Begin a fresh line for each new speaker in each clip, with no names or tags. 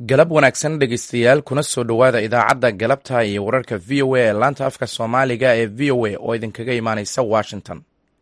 galab wanaagsan dhegeystayaal kuna soo dhowaada idaacadda galabta iyo wararka v o a ee laanta afka soomaaliga ee v o a oo idinkaga imaaneysa washington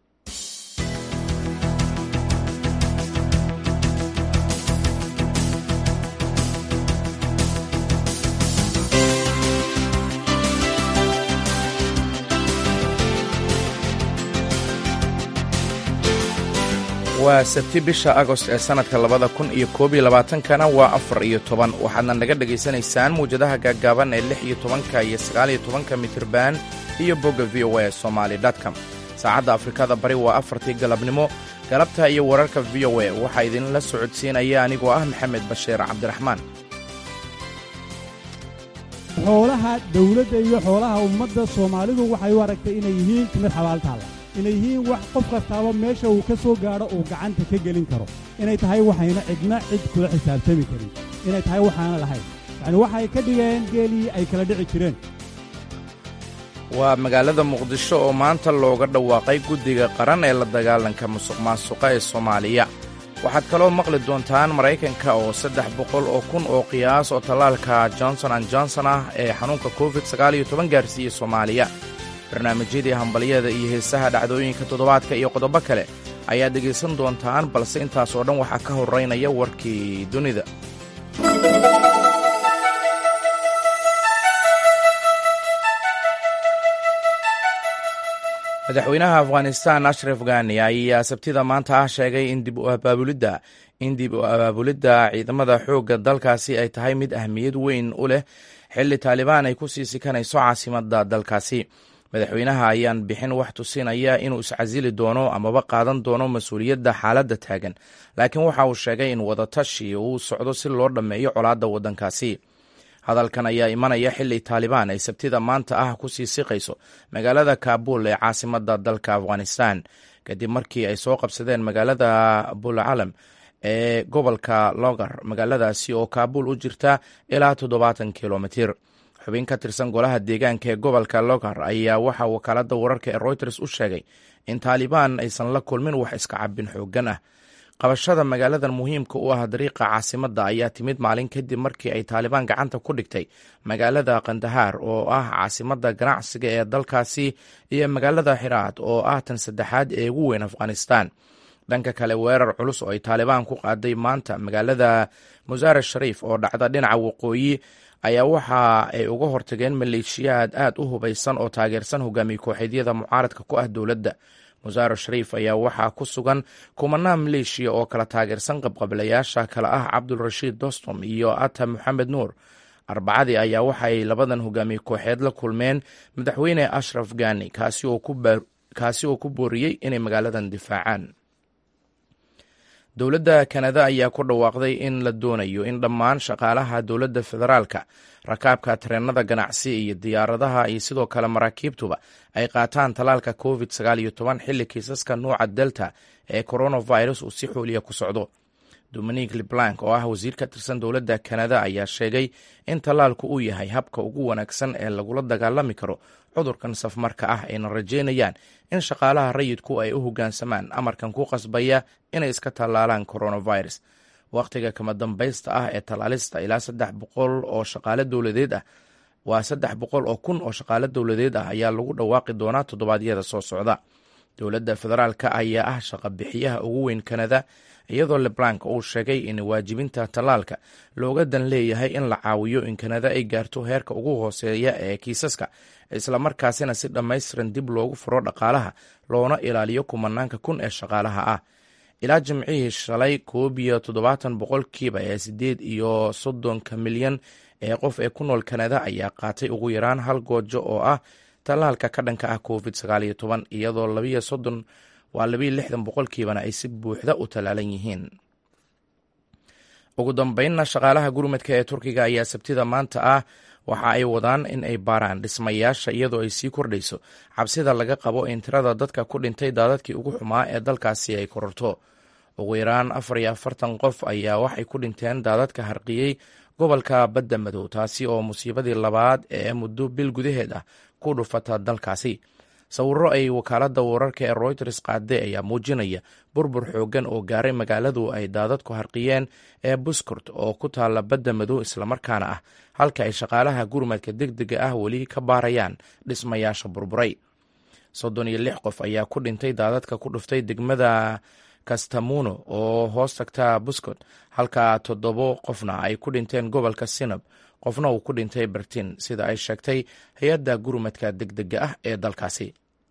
waa sabti bisha agost ee sannadka labada kun iyo koob iyo labaatankana waa afar iyo toban waxaadna naga dhegaysanaysaan mawjadaha gaaggaaban ee lix iyo tobanka iyo sagaal iyo tobanka mitirban iyo bogga v o a somaali com saacadda afrikada bari waa afartii galabnimo galabta iyo wararka v o a waxaa idinla socodsiinaya anigoo ah maxamed bashiir cabdiraxmaan
xoolaha dawladda iyo xoolaha ummadda soomaalidu waxay u aragtay inay yihiin timid xabaaltaalla inay yihiin wax qof kastaaba meesha uu ka soo gaadho uu gacanta ka gelin karo inay tahay waxayna cidna cid kula xisaabtami karin inay tahay waxaana lahayn yacni waxay ka dhigeen geelii ay kala dhici jireen
waa magaalada muqdisho oo maanta looga dhawaaqay guddiga qaran ee la dagaalanka musuq maasuqa ee soomaaliya waxaad kaloo maqli doontaan maraykanka oo saddex boqol oo kun oo qiyaas oo tallaalka johnson an johnson ah ee xanuunka covid sagaal iyo toban gaarsiiyey soomaaliya barnaamijyadii hambalyada iyo heesaha dhacdooyinka toddobaadka iyo qodobo kale ayaad dhegaysan doontaan balse intaas oo dhan waxaa ka horraynaya warkii dunida madaxweynaha afghanistan ashraf ghani ayaa sabtida maanta ah sheegay in dib u abaabulidda in dib u abaabulidda ciidamada xoogga dalkaasi ay tahay mid ahmiyad weyn u leh xilli taalibaan ay ku sii sikanayso caasimadda dalkaasi madaxweynaha ayaan bixin wax tusinaya inuu iscasili doono amaba qaadan doono mas-uuliyadda xaaladda taagan laakiin waxa uu sheegay in wadatashi uu socdo si loo dhammeeyo colaadda waddankaasi hadalkan ayaa imanaya xilli taalibaan ay sabtida maanta ah ku sii siqayso magaalada kaabul ee caasimadda dalka afghanistan kadib markii ay soo qabsadeen magaalada bulcalam ee gobolka logar magaaladaasi oo kaabul u jirta ilaa toddobaatan kilomitir xubin ka tirsan golaha deegaanka ee gobolka logar ayaa waxaa wakaaladda wararka ee reuters u sheegay in taalibaan aysan la kulmin wax iska cabin xooggan ah qabashada magaaladan muhiimka u ah dariiqa caasimadda ayaa timid maalin kadib markii ay taalibaan gacanta ku dhigtay magaalada kandahaar oo ah caasimadda ganacsiga ee dalkaasi iyo magaalada xiraad oo ah tan saddexaad ee ugu weyn afghanistan dhanka kale weerar culus oo ay taalibaan ku qaaday maanta magaalada musaare shariif oo dhacda dhinaca waqooyi ayaa waxa ay uga hortageen maleeshiyaad aad u hubaysan oo taageersan hogaamiye kooxeedyada mucaaradka ku ah dowladda musaare shariif ayaa waxaa ku sugan kumanaa maleeshiya oo kala taageersan qabqablayaasha kale ah cabdulrashiid dostom iyo ata moxamed nuur arbacadii ayaa waxaay labadan hogaamiye kooxeed la kulmeen madaxweyne ashraf gani kaasi oo ku booriyey inay magaaladan difaacaan dowladda kanada ayaa ku dhawaaqday in la doonayo in dhammaan shaqaalaha dowladda federaalka rakaabka tareenada ganacsi iyo diyaaradaha iyo sidoo kale maraakiibtuba ay qaataan tallaalka covid sagaal iyo toban xilli kiisaska nuuca delta ee coronavirus uu si xooliya ku socdo dominic leblank oo ah wasiir ka tirsan dowladda kanada ayaa sheegay in tallaalku uu yahay habka ugu wanaagsan ee lagula dagaalami karo cudurkan safmarka ah ayna rajeynayaan in shaqaalaha rayidku ay u hoggaansamaan amarkan ku qasbaya inay iska tallaalaan coronavirus wakhtiga kama dambaysta ah ee tallaalista ilaa saddex boqol oo shaqaale dowladeed ah waa saddex boqol oo kun oo shaqaale dowladeed ah ayaa lagu dhawaaqi doonaa toddobaadyada soo socda dowladda federaalka ayaa ah shaqa bixiyaha ugu weyn kanada iyadoo leblank uu sheegay in waajibinta tallaalka looga dan leeyahay in la caawiyo in kanada ay gaarto heerka ugu hooseeya ee kiisaska islamarkaasina si dhammaystiran dib loogu furo dhaqaalaha loona ilaaliyo kumanaanka kun ee shaqaalaha ah ilaa jimcihii shalay koob iyo toddobaatan boqolkiiba ee siddeed iyo soddonka milyan ee qof ee ku nool kanada ayaa qaatay ugu yaraan hal goojo oo ah tallaalka ka dhanka ah covid sagaal iyo toban iyadoo labiyo soddon waa labiyo lixdan boqolkiibana ay si buuxda u tallaalan yihiin ugu dambeynna shaqaalaha gurmadka ee turkiga ayaa sabtida maanta ah waxa ay wadaan in ay baaraan dhismayaasha iyadoo ay sii kordhayso cabsida laga qabo in tirada dadka ku dhintay daadadkii ugu xumaa ee dalkaasi ay kororto ugu yaraan afar iyo afartan qof ayaa waxay ku dhinteen daadadka harqiyey gobolka badda madow taasi oo musiibadii labaad ee muddo bil gudaheed ah ku dhufata dalkaasi sawirro ay wakaaladda wararka ee royters qaaday ayaa muujinaya burbur xooggan oo gaaray magaaladu ay daadadku harqiyeen ee buskurt oo ku taalla badda madow islamarkaana ah halka ay shaqaalaha gurmadka degdega ah weli ka baarayaan dhismayaasha burburay soddon iyo lix qof ayaa ku dhintay daadadka ku dhuftay degmada kastamuno oo hoos tagta buskot halka toddobo qofna ay ku dhinteen gobolka sinab qofna uu ku dhintay bertin sida ay sheegtay hay-adda gurmadka degdega ah ee dalkaasi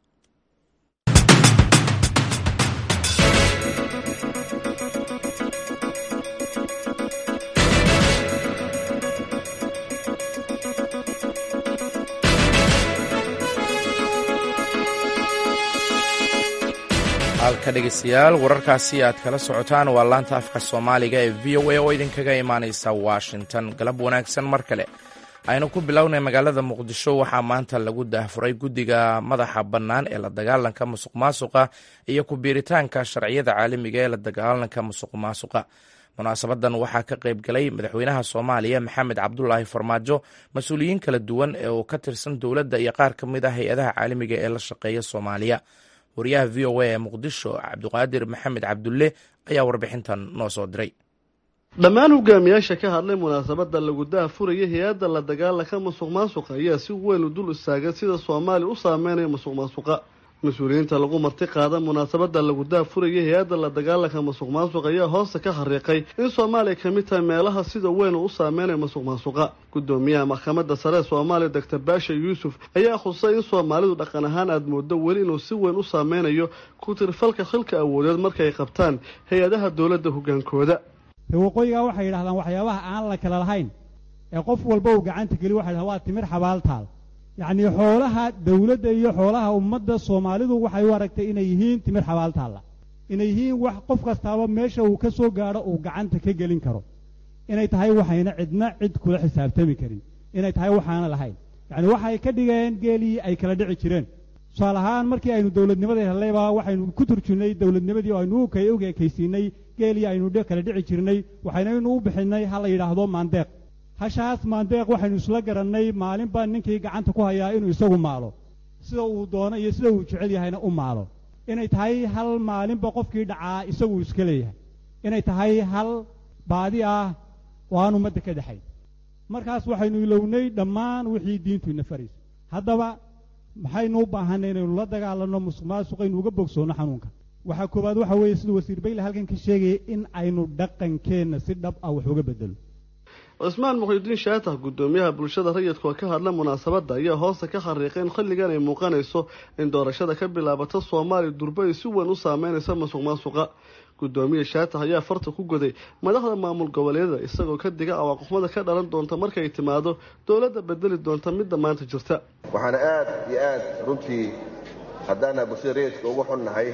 halka dhegeystayaal wararkaasi aad kala socotaan waa laanta afka soomaaliga ee v o a oo idinkaga imaaneysa washington galab wanaagsan mar kale aynu ku bilownay magaalada muqdisho waxaa maanta lagu daahfuray guddiga madaxa bannaan ee la dagaalanka musuq maasuqa iyo ku biiritaanka sharciyada caalamiga ee la dagaalanka musuq maasuqa munaasabadan waxaa ka qayb galay madaxweynaha soomaaliya maxamed cabdulaahi farmaajo mas-uuliyiin kala duwan ee uu ka tirsan dowladda iyo qaar ka mid ah hay-adaha caalamiga ee la shaqeeya soomaaliya wariyaha v o a ee muqdisho cabdiqaadir maxamed cabdulle ayaa warbixintan noo soo diray
dhammaan hogaamiyaasha ka hadlay munaasabada lagu daafuraya hay-adda la dagaalanka musuq maasuqa ayaa si weyn u dul istaagay sida soomaaliya u saameynaya musuq maasuqa mas-uuliyiinta lagu marti qaada munaasabada lagu daafuraya hay-adda la dagaalanka musuq maasuq ayaa hoosta ka xariiqay in soomaaliya ka mid tahay meelaha sida weyn uu u saameynaya musuq maasuqa gudoomiyaha maxkamadda sare ee soomaaliya doctor baasha yuusuf ayaa khusay in soomaalidu dhaqan ahaan aada moodo weli inuu si weyn u saameynayo ku tirfalka xilka awoodeed markaay qabtaan hay-adaha dowladda hogaankooda
waqooyigaa waxay yidhahdaan waxyaabaha aan la kala lahayn ee qof walba uu gacanta geli waxay dhahan waa timir xabaaltaal yacnii xoolaha dawladda iyo xoolaha ummadda soomaalidu waxay u aragtay inay yihiin timir xabaaltaalla inay yihiin wax qof kastaaba meesha uu ka soo gaadho uu gacanta ka gelin karo inay tahay waxayna cidna cid kula xisaabtami karin inay tahay waxaana lahayn yacni waxay ka dhigeen geelii ay kala dhici jireen tusaale ahaan markii aynu dowladnimadii hellayba waxaynu ku turjunnay dowladnimadii oo aynu u ekaysiinay geelii aynu kala dhici jirnay waxaynaynu u bixinnay ha la yidhaahdo maandeeq hashaas maandeeq waxaynu isla garannay maalinba ninkii gacanta ku hayaa inuu isagu maalo sida uu doono iyo sida uu jecel yahayna u maalo inay tahay hal maalinba qofkii dhacaa isaguu iska leeyahay inay tahay hal baadi ah oo aan ummadda ka dhexayn markaas waxaynu ilownay dhammaan wixii diintu ina faraysa haddaba maxaynu u baahanay inaynu la dagaalanno musuq maasuqaynu uga bogsoonno xanuunka waxaa koowaad waxa weeye sida wasiir bayle halkan ka sheegaya in aynu dhaqankeenna si dhab ah wax uga bedelo
cismaan muxiudiin shaatax guddoomiyaha bulshada rayidka oo ka hadla munaasabadda ayaa hoosta ka xariiqay in xilligan ay muuqanayso in doorashada ka bilaabata soomaaliya durba ay si weyn u saameynaysa musuq maasuqa guddoomiya shaatax ayaa farta ku goday madaxda maamul goboleedyada isagoo ka diga awaaqoxmada ka dhalan doonta markay timaado dowladda bedeli doonta midda maanta jirta
waxaana aada iyo aada runtii haddaana bulshada rayidka ugu xunnahay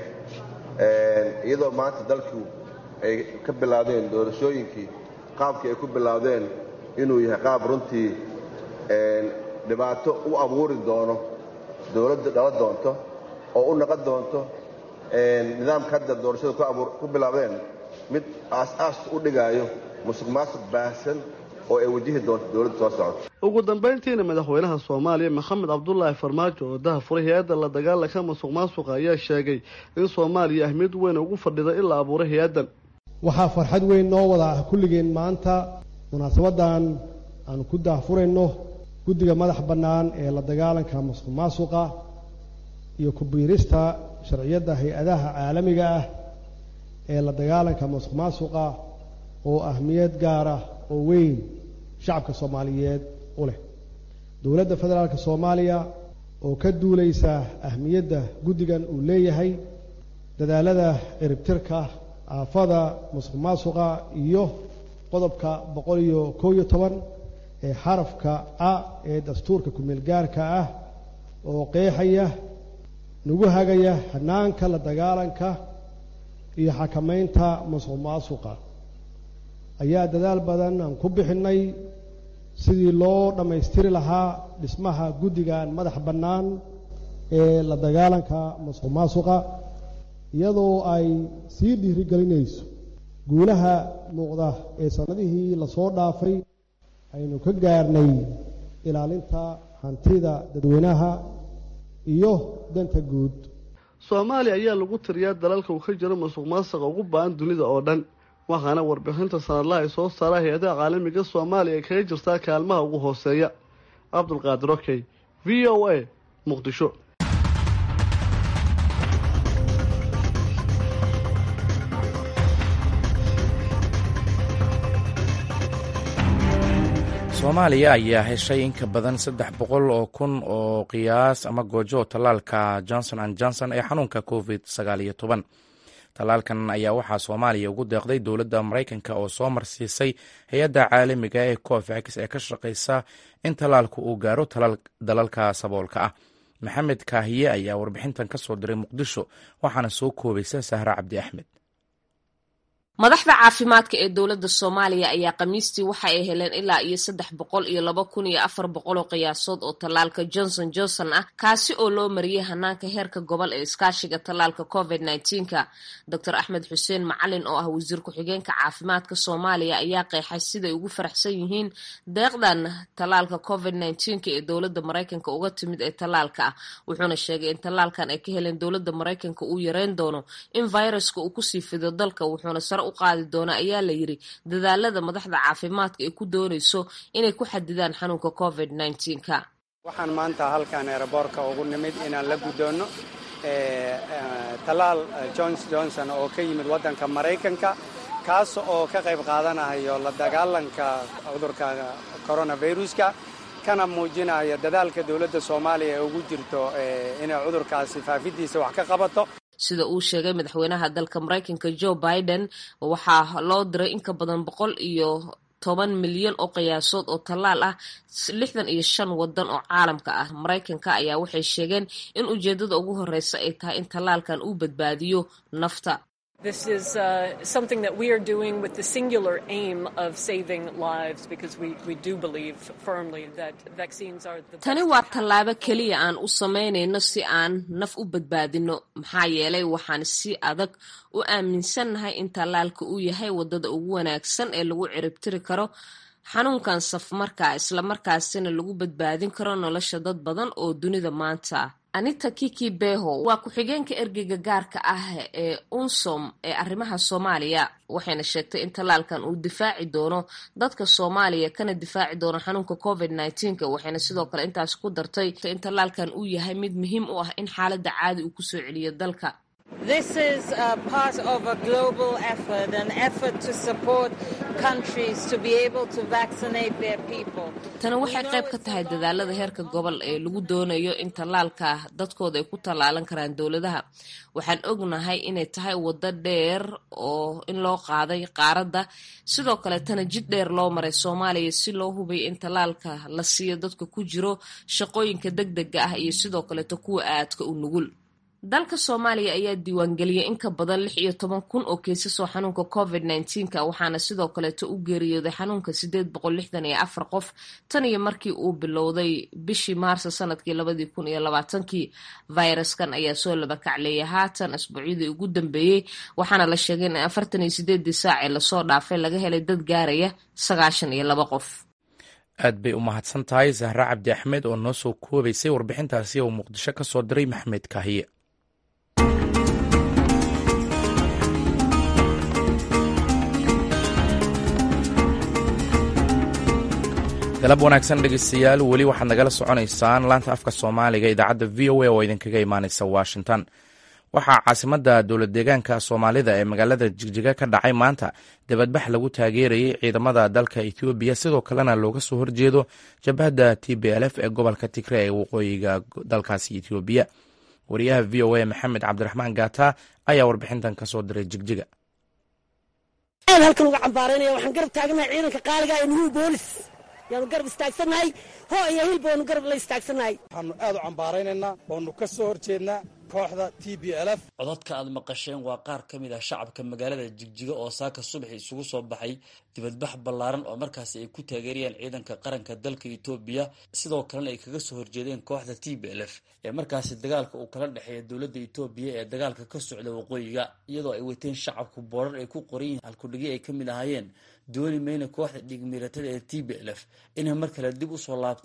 iyadoo maanta dalku ay ka bilaabdeen doorashooyinkii qaabkii ay ku bilaabdeen inuu yahay qaab runtii dhibaato u abuuri doono dowladda dhala doonto oo u naqon doonto nidaamka hadda doorashada ku bilaabdeen mid aas-aas u dhigaayo musuq maasuq baahsan oo ay wajihi doonto dowladda soo socota
ugu dambayntiina madaxweynaha soomaaliya maxamed cabdulaahi farmaajo oo daha furay hay-adda la dagaalanka musuq maasuqa ayaa sheegay in soomaaliya ahmiyad weyn ugu fadhida in la abuuray hay-addan
waxaa farxad weyn noo wada ah kulligeen maanta munaasabaddan aanu ku daahfurayno guddiga madax bannaan ee la dagaalanka musuq maasuqa iyo ku biirista sharciyadda hay-adaha caalamiga ah ee la dagaalanka musuq maasuqa oo ahmiyad gaara oo weyn shacabka soomaaliyeed u leh dowladda federaalka soomaaliya oo ka duulaysa ahmiyadda guddigan uu leeyahay dadaalada ciribtirka aafada musuq maasuqa iyo qodobka boqol iyo kow iyo toban ee xarafka a ee dastuurka kumeel gaarka ah oo qeexaya nagu hagaya hanaanka la dagaalanka iyo xakamaynta musuq maasuqa ayaa dadaal badan aan ku bixinnay sidii loo dhammaystiri lahaa dhismaha guddigan madax bannaan ee la dagaalanka musuq maasuqa iyadoo ay sii dhiirigelinayso guulaha muuqda ee sannadihii lasoo dhaafay aynu ka gaarnay ilaalinta hantida dadweynaha iyo danta guud
soomaaliya ayaa lagu tiriyaa dalalka uu ka jiro masuq maasuqa ugu ba-an dunida oo dhan waxaana warbixinta sanadlaha ay soo saaraa hay-adaha caalamiga soomaaliya ay kaga jirtaa kaalmaha ugu hooseeya cabdulqaadir okey v o a muqdisho
soomaaliya ayaa heshay in ka badan saddex boqol oo kun oo qiyaas ama goojo tallaalka johnson an johnson ee xanuunka covid sagaal iyo toban tallaalkan ayaa waxaa soomaaliya ugu deeqday dowladda maraykanka oo soo marsiisay hay-adda caalamiga ee covax ee ka shaqaysa in tallaalku uu gaaro dalalka saboolka ah maxamed kaahiye ayaa warbixintan ka soo diray muqdisho waxaana soo koobaysa sahra cabdi axmed
madaxda caafimaadka ee dowladda soomaaliya ayaa khamiistii waxa ay heleen ilaa iyo saddex boqol iyo laba kun iyo afar boqol oo qiyaasood oo tallaalka johnson johnson ah kaasi oo loo mariyey hanaanka heerka gobol ee iskaashiga tallaalka covid nneteen-ka doctor axmed xuseen macalin oo ah wasiir ku-xigeenka caafimaadka soomaaliya ayaa qeexay siday ugu faraxsan yihiin deeqdan tallaalka covid nneteen-ka ee dowladda maraykanka uga timid ee tallaalka ah wuxuuna sheegay in tallaalkan ay ka heleen dowladda maraykanka uu yareyn doono in viruska uu kusii fido dalka wuxuuna sare u qaadi doona ayaa la yiri dadaalada madaxda caafimaadka ay ku doonayso inay ku xadidaan xanuunka covid nneteen-ka
waxaan maanta halkan eeraboorka ugu nimid inaan la guddoonno tallaal johns johnson oo ka yimid waddanka maraykanka kaas oo ka qayb qaadanayo la dagaalanka cudurka coronaviruska kana muujinayo dadaalka dowladda soomaaliya ee ugu jirto inay cudurkaasi faafidiisa wax ka qabato
sida uu sheegay madaxweynaha dalka maraykanka joe biden waxaa loo diray in ka badan boqol iyo toban milyan oo qiyaasood oo tallaal ah lixdan iyo shan wadan oo caalamka ah maraykanka ayaa waxay sheegeen in ujeedada ugu horeysa ay tahay in tallaalkan uu badbaadiyo nafta
This is uh, something that we are doing with the singular aim of saving lives because we, we do believe firmly that vaccines are the
tani waa tallaabo keliya aan u samaynayno si aan naf u badbaadino maxaa yeelay waxaan si adag u aaminsannahay in tallaalka uu yahay waddada ugu wanaagsan ee lagu ciribtiri karo xanuunkan safmarka islamarkaasina lagu badbaadin karo nolosha dad badan oo dunida maanta anita kiki beho waa ku-xigeenka ergeyga gaarka ah ee unsom ee arrimaha soomaaliya waxayna sheegtay in tallaalkan uu difaaci doono dadka soomaaliya kana difaaci doono xanuunka covid nneteen-ka waxayna sidoo kale intaas ku dartay in tallaalkan uu yahay mid muhiim u ah in xaaladda caadi uu kusoo celiyo dalka
This is a part of a global effort, an effort to support countries to be able to vaccinate their people.
tani waxay qayb ka tahay dadaalada heerka gobol ee lagu doonayo in tallaalka dadkooda ay ku tallaalan karaan dowladaha waxaan ognahay inay tahay waddo dheer oo in loo qaaday qaaradda sidoo kaleetana jid dheer loo maray soomaaliya si loo hubiyo in tallaalka la siiyo dadka ku jiro shaqooyinka deg dega ah iyo sidoo kaleeto kuwa aadka u nugul dalka soomaaliya ayaa diiwaangeliyay in ka badan lix iyo toban kun oo keysas oo xanuunka covid nneteen-ka waxaana sidoo kaleeto u geeriyooday xanuunka sideed boqol lixdan iyo afar qof tan iyo markii uu bilowday bishii maarso sanadkii labadii kun iyo labaatankii fayraskan ayaa soo labakacleeyay haatan asbuucyadii ugu dambeeyey waxaana la sheegay in afartan iyo sideedii saacee lasoo dhaafay laga helay dad gaaraya sagaashan iyo laba qof
aad bay u mahadsan tahay zahra cabdi axmed oo noo soo koobaysay warbixintaasi oo muqdisho ka soo diray maxmed kaahiye galab wanaagsan dhegeystayaal weli waxaad nagala soconaysaan laanta afka soomaaliga idaacadda v o a oo idinkaga imaaneysa washington waxaa caasimadda dowlad deegaanka soomaalida ee magaalada jigjiga ka dhacay maanta dabadbax lagu taageerayay ciidamada dalka ethoobiya sidoo kalena looga soo horjeedo jabhadda t b l f ee gobolka tigre ee waqooyiga dalkaasi ethoobiya wariyaha v o a maxamed cabdiraxmaan gaata ayaa warbixintan kasoo diray jigjiga
halkan uga cambaaraynaya waxaan garab taaganahay ciidanka qaaliga ee nuhuu boolis yaanu garab istaagsannahay hoo iyo hilba waanu garab la istaagsannahay
waxaanu aad u cambaaraynaynaa waanu ka soo horjeednaa kooxda t b l f
codadka aad maqasheen waa qaar ka mid ah shacabka magaalada jigjiga oo saaka subaxi isugu soo baxay dibadbax ballaaran oo markaasi ay ku taageerayaan ciidanka qaranka dalka etoobiya sidoo kalena ay kaga soo horjeedeen kooxda t b l f ee markaasi dagaalka uu kala dhexeeya dowladda etoobiya ee dagaalka ka socda waqooyiga iyadoo ay wateen shacabku boorar ay ku qoran yihiin halkudhigyo ay ka mid ahaayeen dooni mayna kooxda dhigmiiratada ee t b l f inay mar kale dib usoo laabtaan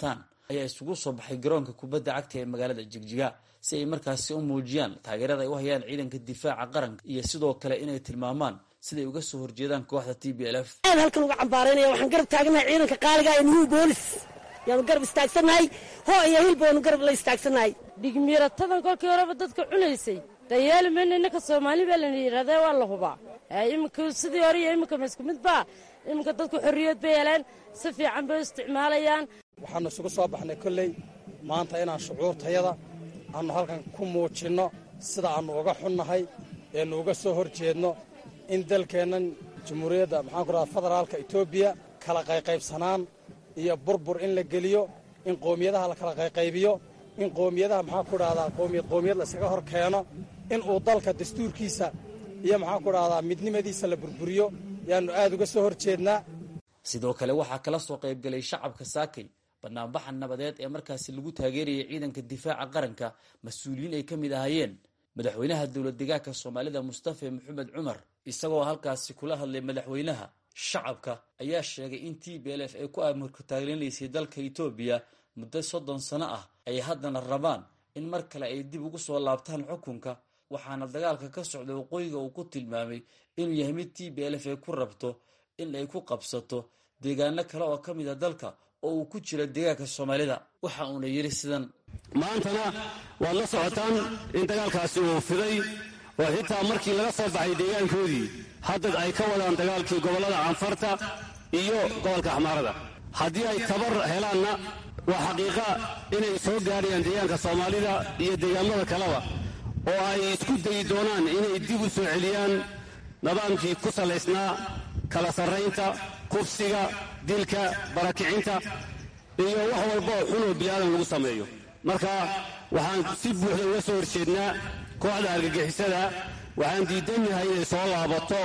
ayaa isugu soo baxay garoonka kubadda cagta ee magaalada jigjiga si ay markaasi u muujiyaan taageerada ay u hayaan ciidanka difaaca qaranka iyo sidoo kale inay tilmaamaan siday uga soo horjeedaan kooxda t b l f
aad halkan uga cambaaraynaya waxaan garab taaganahay ciidanka qaaliga ee nuhu boolis yaanu garab istaagsannahay hoo iyo hil baanu garab la istaagsannahay
dhigmiiratadan kolkii horeba dadka cunaysay dayeeli mayna innaka soomaali baa lana yidhahdee waa la hubaa iminka sidii hore iyo iminka ma isku mid baa iminka dadku xorriyad bay heleen si fiican bay u isticmaalayaan
waxaanu isugu soo baxnay kolley maanta inaan shucuurtayada aannu halkan ku muujinno sida aannu uga xunnahay eenu uga soo hor jeedno in dalkeennan jamhuuriyadda maxaan ku dhahda federaalka etoobiya kala qayqaybsanaan iyo burbur in la geliyo in qoomiyadaha la kala qayqaybiyo in qoomiyadaha maxaan ku dhahdaa qoomiyad qoomiyad la iskaga hor keeno in uu dalka dastuurkiisa iyo maxaan ku dhahdaa midnimadiisa la burburiyo yaannu aad uga soo hor jeednaa
sidoo kale waxaa kala soo qaybgalay shacabka saakay banaanbaxa nabadeed ee markaasi lagu taageerayay ciidanka difaaca qaranka mas-uuliyiin ay ka mid ahaayeen madaxweynaha dowlad degaanka soomaalida mustafa maxamed cumar isagoo halkaasi kula hadlay madaxweynaha shacabka ayaa sheegay in t b l f ay ku amarku taageerinaysay dalka etoobiya muddo soddon sano ah ay haddana rabaan in mar kale ay dib ugu soo laabtaan xukunka waxaana dagaalka ka socda waqooyiga uu ku tilmaamay inuu yahay mid t b l f ay ku rabto in ay ku qabsato deegaano kale oo ka mid a dalka oo uu ku jira deegaanka soomaalida waxa uuna yidhi sidan
maantana waad la socotaan in dagaalkaasi uu fiday oo xitaa markii laga soo baxay deegaankoodii hadda ay ka wadaan dagaalkii gobollada canfarta iyo gobolka axmaarada haddii ay tabar helaanna waa xaqiiqa inay soo gaadhayaan deegaanka soomaalida iyo deegaamada kaleba oo ay isku dayi doonaan inay dib u soo celiyaan nidaamkii ku salaysnaa kala sarraynta kufsiga dilka barakicinta iyo wax walba oo xun oo bini'aadan lagu sameeyo marka waxaan si buuxda uga soo horjeednaa kooxda argagixisada waxaan diidannahay inay soo laabato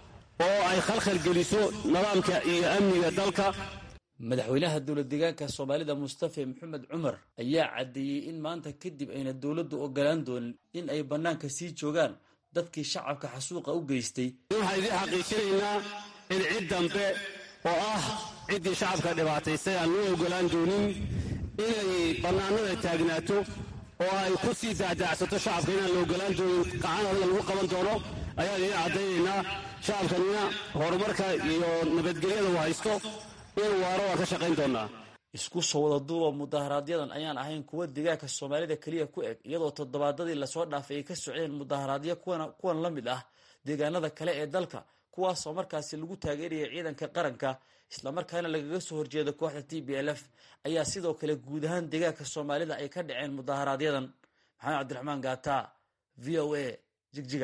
oo ay khalkhal geliso nidaamka iyo amniga dalka
madaxweynaha dowlad deegaanka soomaalida mustafa maxamed cumar ayaa caddeeyey in maanta kadib ayna dowladdu ogolaan doonin in ay bannaanka sii joogaan dadkii shacabka xasuuqa u geystay
waxaan idiin xaqiijinaynaa in cid dambe oo ah ciddii shacabka dhibaataysay aan loo ogolaan doonin inay bannaanada taagnaato oo ay ku sii daacdaacsato shacabka inaan la ogolaan doonin qacan adiga lagu qaban doono ayaan idiin caddaynaynaa shacabkanina horumarka iyo nabadgelyada uu haysto in waaro waan ka shaqayn doonaa
isku soo wada duuba mudaaharaadyadan ayaan ahayn kuwa deegaanka soomaalida keliya ku eg iyadoo toddobaadadii lasoo dhaafay ay ka socdeen mudaharaadyo kuwan la mid ah deegaanada kale ee dalka kuwaasoo markaasi lagu taageeraya ciidanka qaranka islamarkaana lagaga soo horjeeda kooxda t b l f ayaa sidoo kale guud ahaan deegaanka soomaalida ay ka dhaceen mudaaharaadyadan maxamed cabdiraxmaan gaata v o a jigjiga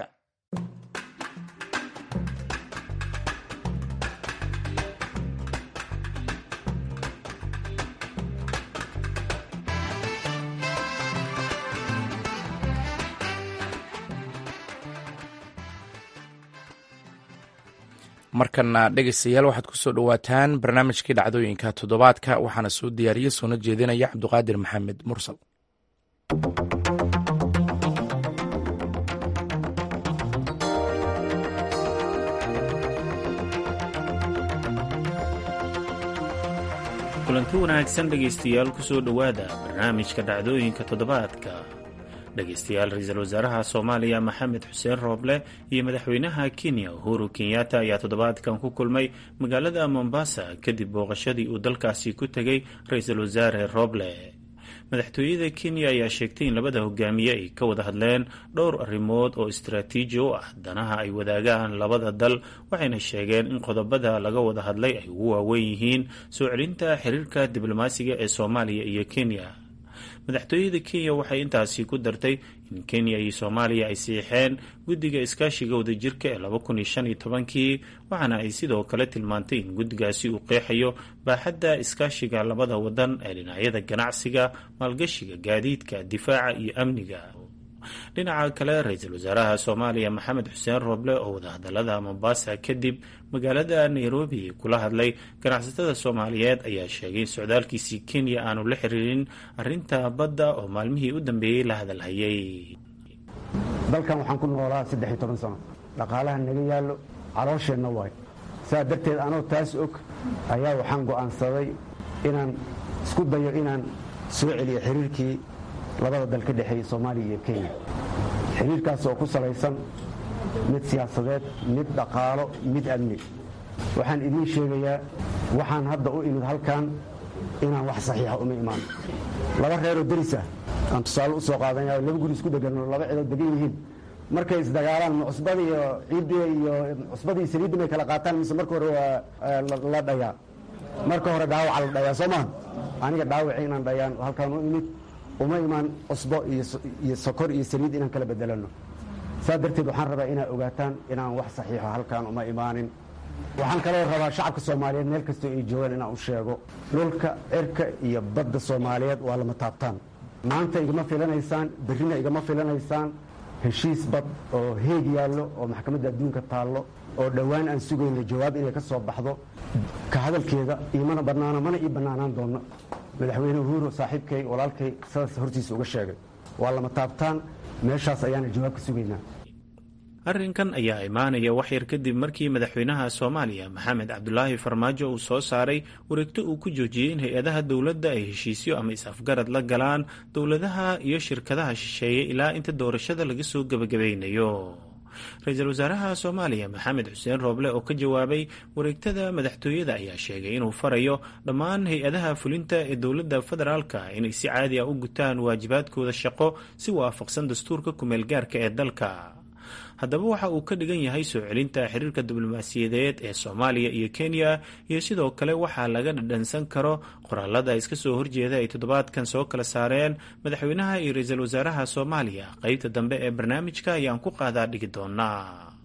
markana dhegeystayaal waxaad kusoo dhowaataan barnaamijkii dhacdooyinka toddobaadka waxaana soo diyaariye soona jeedinaya cabduqaadir maxamed mursal
kulanti wanaagsan dhegaystayaal kusoo dhowaada barnaamijka dhacdooyinka toddobaadka dhegaystayaal ra-iisul wasaaraha soomaaliya maxamed xuseen rooble iyo madaxweynaha kenya uhuru kenyatta ayaa toddobaadkan ku kulmay magaalada mombasa kadib booqashadii uu dalkaasi ku tegay ra-iisul wasaare rooble madaxtooyada kenya ayaa sheegtay in labada hogaamiye ay ka wada hadleen dhowr arrimood oo istaraatiiji u ah danaha ay wadaagaan labada dal waxayna sheegeen in qodobada laga wada hadlay ay ugu waaweyn yihiin soo celinta xiriirka diblomaasiga ee soomaaliya iyo kenya madaxtooyada kenya waxay intaasi ku dartay in kenya iyo soomaaliya ay siixeen guddiga iskaashiga wadajirka ee laba kun iyo shan iyo tobankii waxaana ay sidoo kale tilmaantay in guddigaasi uu qeexayo baaxadda iskaashiga labada wadan ee dhinacyada ganacsiga maalgashiga gaadiidka difaaca iyo amniga dhinaca kale ra-iisul wasaaraha soomaaliya maxamed xuseen rooble oo wadahadalada mombasa kadib magaalada nairobi kula hadlay ganacsatada soomaaliyeed ayaa sheegay in socdaalkiisii kenya aanu la xiriirin arinta badda oo maalmihii u dambeeyey la hadalhayay
dalkan waxaan ku noolaa saddex iyo toban sano dhaqaalaha naga yaallo caloosheenna waay saa darteed anoo taas og ayaa waxaan go'aansaday inaan isku dayo inaan soo celiya xiriirkii labada dal ka dhexeeyey soomaaliya iyo kenya xiriirkaas oo ku salaysan mid siyaasadeed mid dhaqaalo mid amni waxaan idiin sheegayaa waxaan hadda u imid halkan inaan wax saxiixa uma imaan laba reeroo deris ah aan tusaale u soo qaadanaya laba guri isku degan laba cidood degan yihiin markay isdagaalaan ma cusbada iyo ciidda iyo cusbada iyo saliidda may kala qaataan mise marka hore waa la dhayaa marka hore dhaawaca la dhayaa soo maha aniga dhaawaci inaan dhayaan halkaan u imid uma imaan cusbo iyo sokor iyo saliid inaan kala bedelano saa darteed waxaan rabaa inaad ogaataan inaan wax saxiixo halkaan uma imaanin waxaan kaloo rabaa shacabka soomaaliyeed meel kastoo ay joogaan inaan u sheego dhulka cirka iyo badda soomaaliyeed waa lama taabtaan maanta igama filanaysaan berrina igama filanaysaan heshiis bad oo heeg yaallo oo maxkamadda adduunka taallo oo dhowaan aan sugayno jawaab inay ka soo baxdo ka hadalkeeda iomana bannaano mana ii bannaanaan doonno madaxweyne uhuru saaxiibkay walaalkay sidaas hortiisa uga sheegay waa lama taabtaan meeshaas ayaana jawaab ka sugaynaa
arrinkan ayaa imaanaya waxyar kadib markii madaxweynaha soomaaliya maxamed cabdulaahi farmaajo uu soo saaray wareegto uu ku joojiyey in hay-adaha dowladda ay heshiisyo ama is-afgarad la galaan dowladaha iyo shirkadaha shisheeye ilaa inta doorashada laga soo gebagabaynayo ra-iisul wasaaraha soomaaliya maxamed xuseen rooble oo ka jawaabay wareegtada madaxtooyada ayaa sheegay inuu farayo dhammaan hay-adaha fulinta ee dowladda federaalka inay si caadi ah u gutaan waajibaadkooda shaqo si waafaqsan dastuurka kumeel gaarka ee dalka haddaba waxa uu ka dhigan yahay soo celinta xiriirka diblomaasiyadeed ee soomaaliya iyo kenya iyo sidoo kale waxaa laga dhadhansan karo qoraalada iska soo horjeeda ay toddobaadkan soo kala saareen madaxweynaha iyo ra-iisul wasaaraha soomaaliya qeybta dambe ee barnaamijka ayaan ku qaadaa dhigi doonaa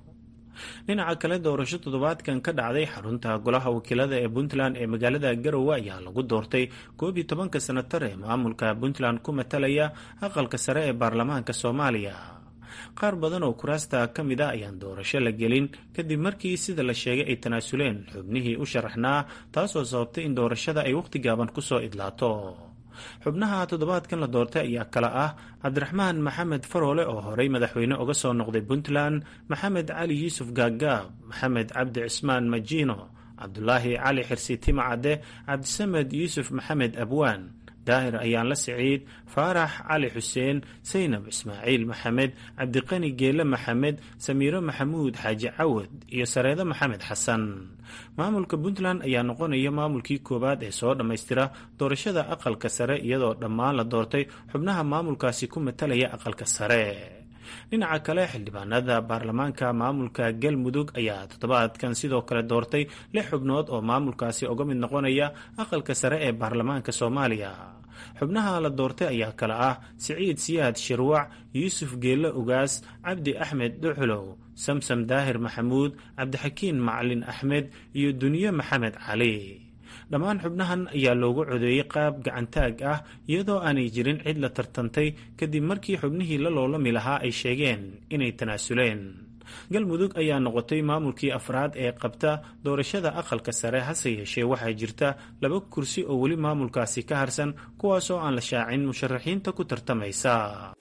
dhinaca kale doorasho toddobaadkan ka dhacday xarunta golaha wakiilada ee puntland ee magaalada garowe ayaa lagu doortay koob iyo tobanka sanatar ee maamulka puntland ku matalaya aqalka sare ee baarlamaanka soomaaliya qaar badan oo kuraasta ka mid a ayaan doorasho la gelin kadib markii sida la sheegay ay tanaasuleen xubnihii u sharaxnaa taasoo sababtay in doorashada ay wakhti gaaban kusoo idlaato xubnaha toddobaadkan la doortay ayaa kale ah cabdiraxmaan maxamed faroole oo horey madaxweyne uga soo noqday puntland maxamed cali yuusuf gaagaab maxamed cabdi cismaan majiino cabdulaahi cali xirsi timacadde cabdisamed yuusuf maxamed abwaan daahir ayaan la siciid faarax cali xuseen saynab ismaaciil maxamed cabdiqani geele maxamed samiiro maxamuud xaaji cawad iyo sareedo maxamed xasan maamulka puntland ayaa noqonaya maamulkii koowaad ee soo dhammaystira doorashada aqalka sare iyadoo dhammaan la doortay xubnaha maamulkaasi ku matalaya aqalka sare dhinaca kale xildhibaanada baarlamaanka maamulka galmudug ayaa toddobaadkan sidoo kale doortay lix xubnood oo maamulkaasi uga mid noqonaya aqalka sare ee baarlamaanka soomaaliya xubnaha la doortay ayaa kale ah siciid siyaad shirwac yuusuf geelle ugaas cabdi axmed dhuxulow samsam daahir maxamuud cabdixakiin macalin axmed iyo duniye maxamed cali dhammaan xubnahan ayaa loogu codeeyey qaab gacantaag ah iyadoo aanay jirin cid la tartantay kadib markii xubnihii la loolami lahaa ay sheegeen inay tanaasuleen galmudug ayaa noqotay maamulkii afraad ee qabta doorashada aqalka sare hase yeeshee waxaa jirta laba kursi oo weli maamulkaasi ka harsan kuwaasoo aan la shaacin musharaxiinta ku tartamaysa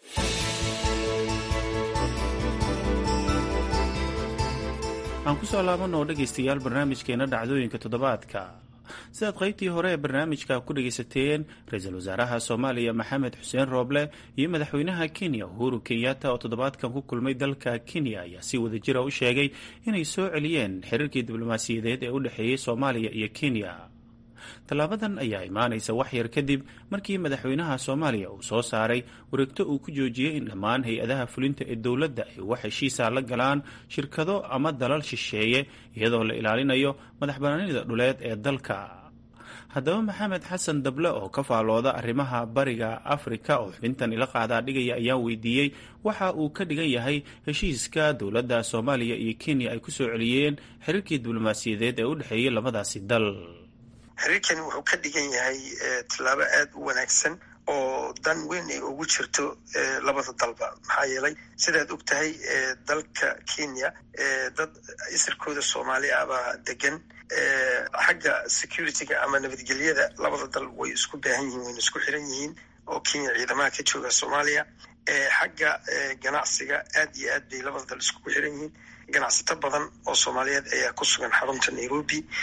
aan kusoo laabanoo dhegaystayaal barnaamijkeena dhacdooyinka toddobaadka sidaad qaybtii hore ee barnaamijka ku dhegaysateen ra-iisul wasaaraha soomaaliya maxamed xuseen rooble iyo madaxweynaha kenya uhuru kenyatta oo toddobaadkan ku kulmay dalka kenya ayaa si wadajira u sheegay inay soo celiyeen xiriirkii diblomaasiyadeed ee u dhexeeyey soomaaliya iyo kenya tallaabadan ayaa imaanaysa wax yar kadib markii madaxweynaha soomaaliya uu soo saaray wareegto uu ku joojiyey in dhammaan hay-adaha fulinta ee dowladda ay wax heshiisa la galaan shirkado ama dalal shisheeye iyadoo la ilaalinayo madaxbanaanida dhuleed ee dalka haddaba maxamed xasan dable oo ka faalooda arrimaha bariga afrika oo xubintan ila qaadaa dhigaya ayaa weydiiyey waxa uu ka dhigan yahay heshiiska dowladda soomaaliya iyo kenya ay ku soo celiyeen xiriirkii diblomaasiyadeed ee u dhexeeyey labadaasi dal
xiriirkani wuxuu ka dhigan yahay tallaabo aada u wanaagsan oo dan weyn ay ugu jirto labada dalba maxaa yeelay sidaad og tahay dalka kenya dad isirkooda soomaali ah baa degan xagga securityga ama nabadgelyada labada dal way isku baahan yihiin wayna isku xiran yihiin oo kenya ciidamaha ka jooga soomaaliya xagga ganacsiga aad iyo aad bay labada dal iskugu xiran yihiin ganacsato badan oo soomaaliyeed ayaa ku sugan xarunta nairobi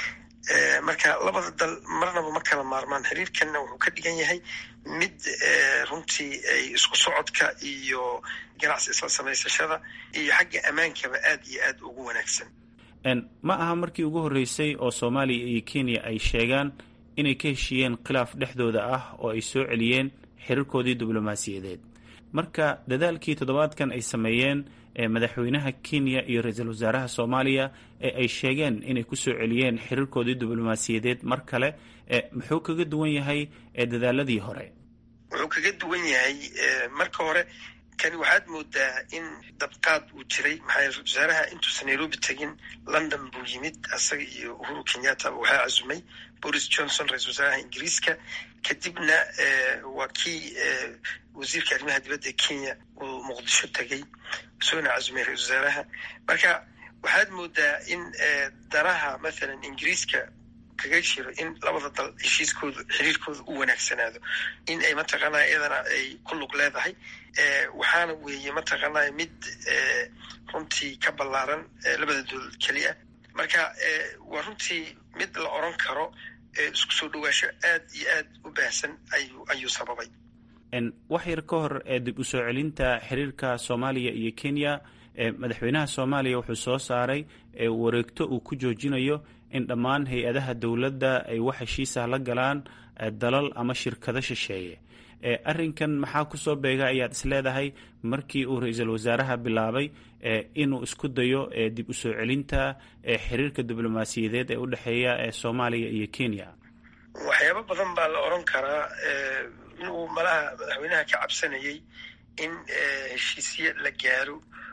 marka labada dal marnaba ma kala maarmaan xiriirkanna wuxuu ka dhigan yahay mid runtii ay isku socodka iyo ganacsi isla samaysashada iyo xagga ammaankaba aad iyo aad ugu wanaagsan
ma aha markii ugu horreysay oo soomaaliya iyo kenya ay sheegaan inay ka heshiiyeen khilaaf dhexdooda ah oo ay soo celiyeen xiriirkoodii diblomaasiyadeed marka dadaalkii toddobaadkan ay sameeyeen madaxweynaha kenya iyo ra-iisul wasaaraha soomaaliya ee ay sheegeen inay kusoo celiyeen xiriirkoodii diblomaasiyadeed mar kale muxuu kaga duwan yahay dadaaladii hore
wuxuu kaga duwan yahay marka hore kani waxaad moodaa in dabqaad uu jiray maxaa ra-isul wasaaraha intuusan nairobi tegin london buu yimid asaga iyo uhuru kenyatta waxaa casumay boris johnson ra-isul wasaaraha ingiriiska kadibna waa kii wasiirka arrimaha dibadda kenya uu muqdisho tegey soona casumay ra-isul wasaaraha marka waxaad moodaa in danaha mathalan ingiriiska kaga jiro in labada dal heshiiskooda xiriirkooda u wanaagsanaado in ay mataqaanaa iyadana ay ku lug leedahay waxaana weeye mataqaanaa mid runtii ka ballaaran labada dowlad keliya marka waa runtii mid la oran karo isku soo dhawaasho aad iyo aad u baahsan ayuu ayuu sababay
wax yar ka hor dib u soo celinta xiriirka soomaaliya iyo kenya madaxweynaha soomaaliya wuxuu soo saaray wareegto uu ku joojinayo in dhammaan hay-adaha dowladda ay wax heshiisah la galaan dalal ama shirkado shisheeye arrinkan maxaa kusoo beega ayaad isleedahay markii uu ra-iisul wasaaraha bilaabay inuu isku dayo dib u soo celinta xiriirka diblomaasiyadeed ee u dhexeeya soomaaliya iyo kenya
waxyaabo badan baa la oran karaa inuu malaha madaxweynaha ka cabsanayay in heshiisye la gaaro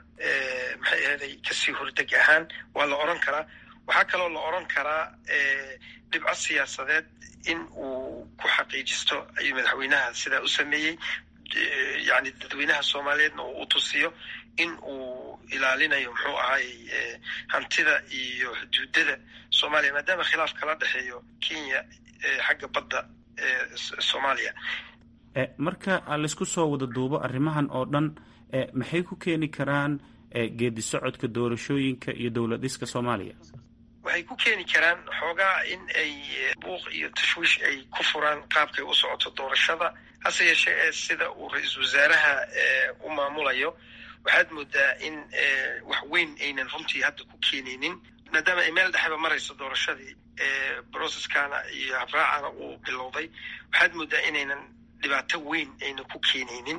maxay ahaday kasii hordeg ahaan waa la oran karaa waxaa kaloo la oran karaa dhibco siyaasadeed in uu ku xaqiijisto ayuu madaxweynaha sidaa u sameeyey yani dadweynaha soomaaliyeedna uu u tusiyo in uu ilaalinayo muxuu ahay hantida iyo xuduudada soomaaliya maadaama khilaaf kala dhexeeyo kenya xagga badda soomaaliya
marka laysku soo wada duubo arrimahan oo dhan maxay ku keeni karaan geedi socodka doorashooyinka iyo dowlad dhiska soomaaliya
waxay ku keeni karaan xoogaa in ay buuq iyo tashwiish ay ku furaan qaabkay u socoto doorashada hase yeeshee ee sida uu ra-iisul wasaaraha u maamulayo waxaad moodaa in wax weyn aynan runtii hadda ku keenaynin maadaama ay meel dhexeba marayso doorashadii broceskana iyo habraacana uu bilowday waxaad moodaa inaynan dhibaato weyn aynan ku keenaynin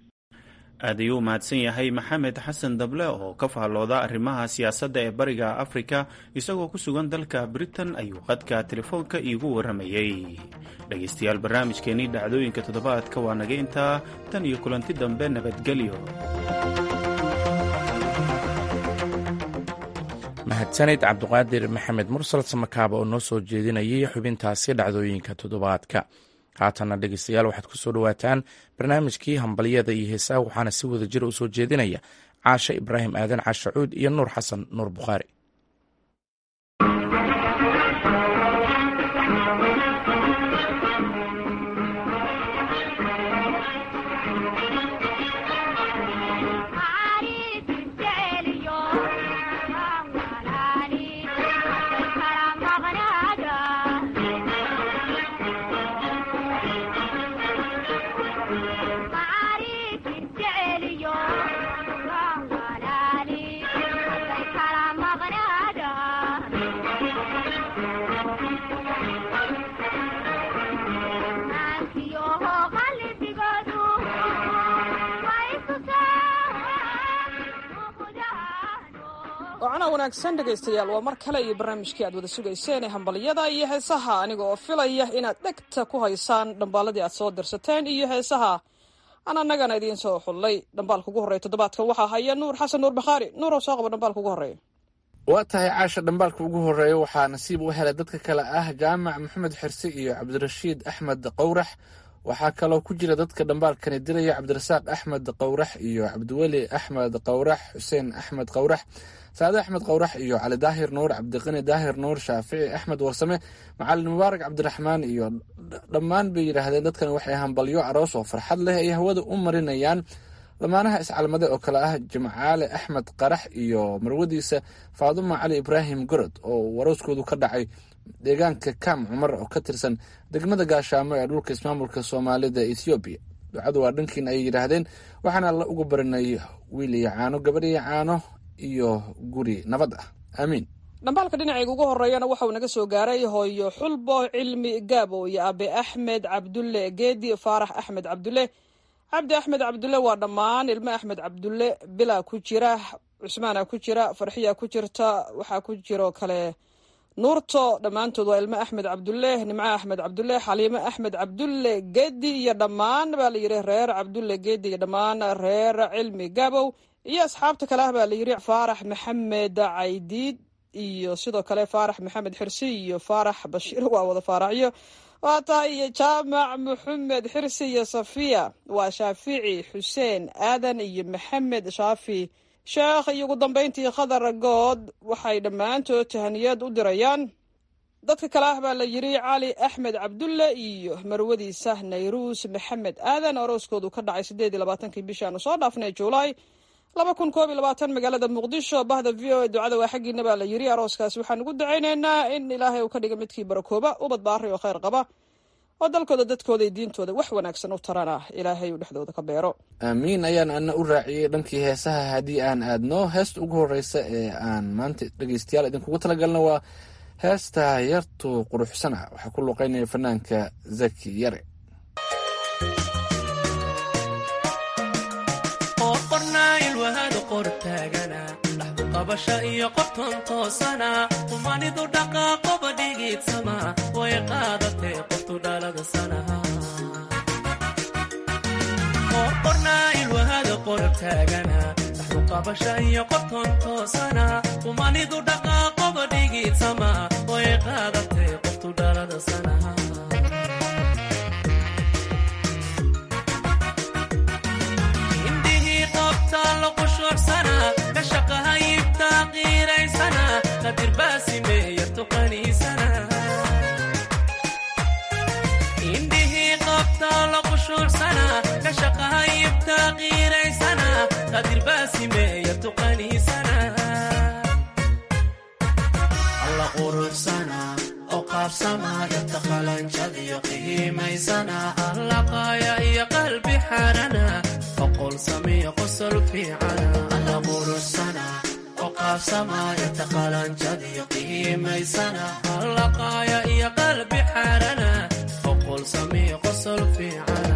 aad ayuu mahadsan yahay maxamed xasan dable oo ka faallooda arrimaha siyaasadda ee bariga afrika isagoo ku sugan dalka britain ayuu qadka telefoonka iigu warramayey dhegaystayaal barnaamijkeennii dhacdooyinka toddobaadka waa naga intaa tan iyo kulanti dambe nabadgelyo
mahadsanid cabdiqaadir maxamed mursal samakaaba oo noo soo jeedinayay xubintaasi dhacdooyinka toddobaadka haatanna dhegeystayaal waxaad ku soo dhowaataan barnaamijkii hambalyada iyo heesaha waxaana si wada jira u soo jeedinaya caashe ibraahim aadan caashacuud iyo nuur xasan nuur bukhaari
wacana wanaagsan dhegaystayaal waa mar kale iyo barnaamijkii aad wada sugayseen ee hambalyada iyo heesaha aniga oo filaya inaad dhegta ku haysaan dhambaaladii aad soo dirsateen iyo heesaha aan annagana idiin soo xullay dhambaalka ugu horreeya toddobaadkan waxaa haya nuur xasan nuur bakhaari nuuroo soo qaba dhambaalka ugu horreeya
waa tahay caasha dhambaalka ugu horreeya waxaa nasiib u helay dadka kale ah jaamac maxamed xirse iyo cabdirashiid axmed qowrax waxaa kaloo ku jira dadka dhambaalkani diraya cabdirasaaq axmed qowrax iyo cabdiweli axmed qowrax xuseen axmed qowrax saade axmed qowrax iyo cali daahir nuur cabdiqani daahir nuur shaafici axmed warsame macalin mubaarak cabdiraxmaan iyo dhammaan bay yidhaahdeen dadkan waxay hambalyo aroos oo farxad leh ay hawada u marinayaan lamaanaha iscalmade oo kale ah jimcaale axmed qarax iyo marwadiisa faaduma cali ibraahim gorod oo warooskoodu ka dhacay deegaanka kam cumar oo ka tirsan degmada gaashaamo ee dhulka ismaamulka soomaalida ethoobiya ducadu waa dhankiin ayay yidhaahdeen waxaana la ugu barinay wiil iyo caano gabadh iyo caano iyo guri nabad ah aamiin
dhambaalka dhinacayga ugu horeeyana waxauu naga soo gaaray hooyo xulbo cilmi gaabo iyo abe axmed cabdulle geedi faarax axmed cabdulle cabdi axmed cabdulle waa dhammaan ilmo axmed cabdulle bilaa ku jira cusmaana ku jira farxiya ku jirta waxaa ku jiroo kale nuurto dhammaantood waa ilmo axmed cabdulle nimco axmed cabdulle xaliimo axmed cabdulle geedi iyo dhammaan baa layidhi reer cabdulle geedi iyo dhammaan reer cilmi gaabow iyo asxaabta kale ah baa layidhi faarax maxamed caydiid iyo sidoo kale faarax maxamed xirsi iyo faarax bashiir waa wada faaraxyo waa tahay iyo jaamac maxamed xirsi iyo safiya waa shaafici xuseen aadan iyo maxamed shaafi sheekh iyo ugu dambeyntii khadar good waxay dhammaantood tahaniyad u dirayaan dadka kale ah baa la yidhi cali axmed cabdulle iyo marwadiisa nayruus maxamed aadan orooskoodu ka dhacay siddeed iyo labaatankii bishii aanu soo dhaafnay juulaay laba kun koob iyo labaatan magaalada muqdisho bahda v o a ducada waa xaggiina baa la yidhi arooskaasi waxaan ugu dacaynaynaa in ilaahay uu ka dhiga midkii barakooba ubad baari oo khayr qaba oo dalkooda dadkooda iyo diintooda wax wanaagsan u tarana ilaahay uu dhexdooda ka beero
aamiin ayaan ana u raaciyey dhankii heesaha haddii aan aadno heesta ugu horeysa ee aan maanta dhegeystayaal idinkugu talagalno waa heesta yartu quruxsana waxaa ku luqeynaya fanaanka zaki yare
qabasha iyo qobton toosana qumanidu dhaqaaqoba dhigiidsama way qaadatee qoftu dhalada sanaha qorqornaa ilwahada qorab taagana dhaxdu qabasha iyo qobton toosana qumanidu dhaqaaqoba dhigiidsama way qaadatee qoftu dhalada sanaha indhihii qabtaa loqoshorsana indhihii qabtaa loqushuursana ka shaqahayibtaa qiiraysana qadirbaasimeeya tuqaniisana alla quruxsana oo qaabsama yarta qalanjadiyo qiimaysana alla qaaya iyo qalbi xarana oqol samiyo qosol fiicana alla quruxsana qaabsamayarta qalanjadiyo qiimaysana allaqaaya iyo qalbi xarana oqol samiyo qosol fiicana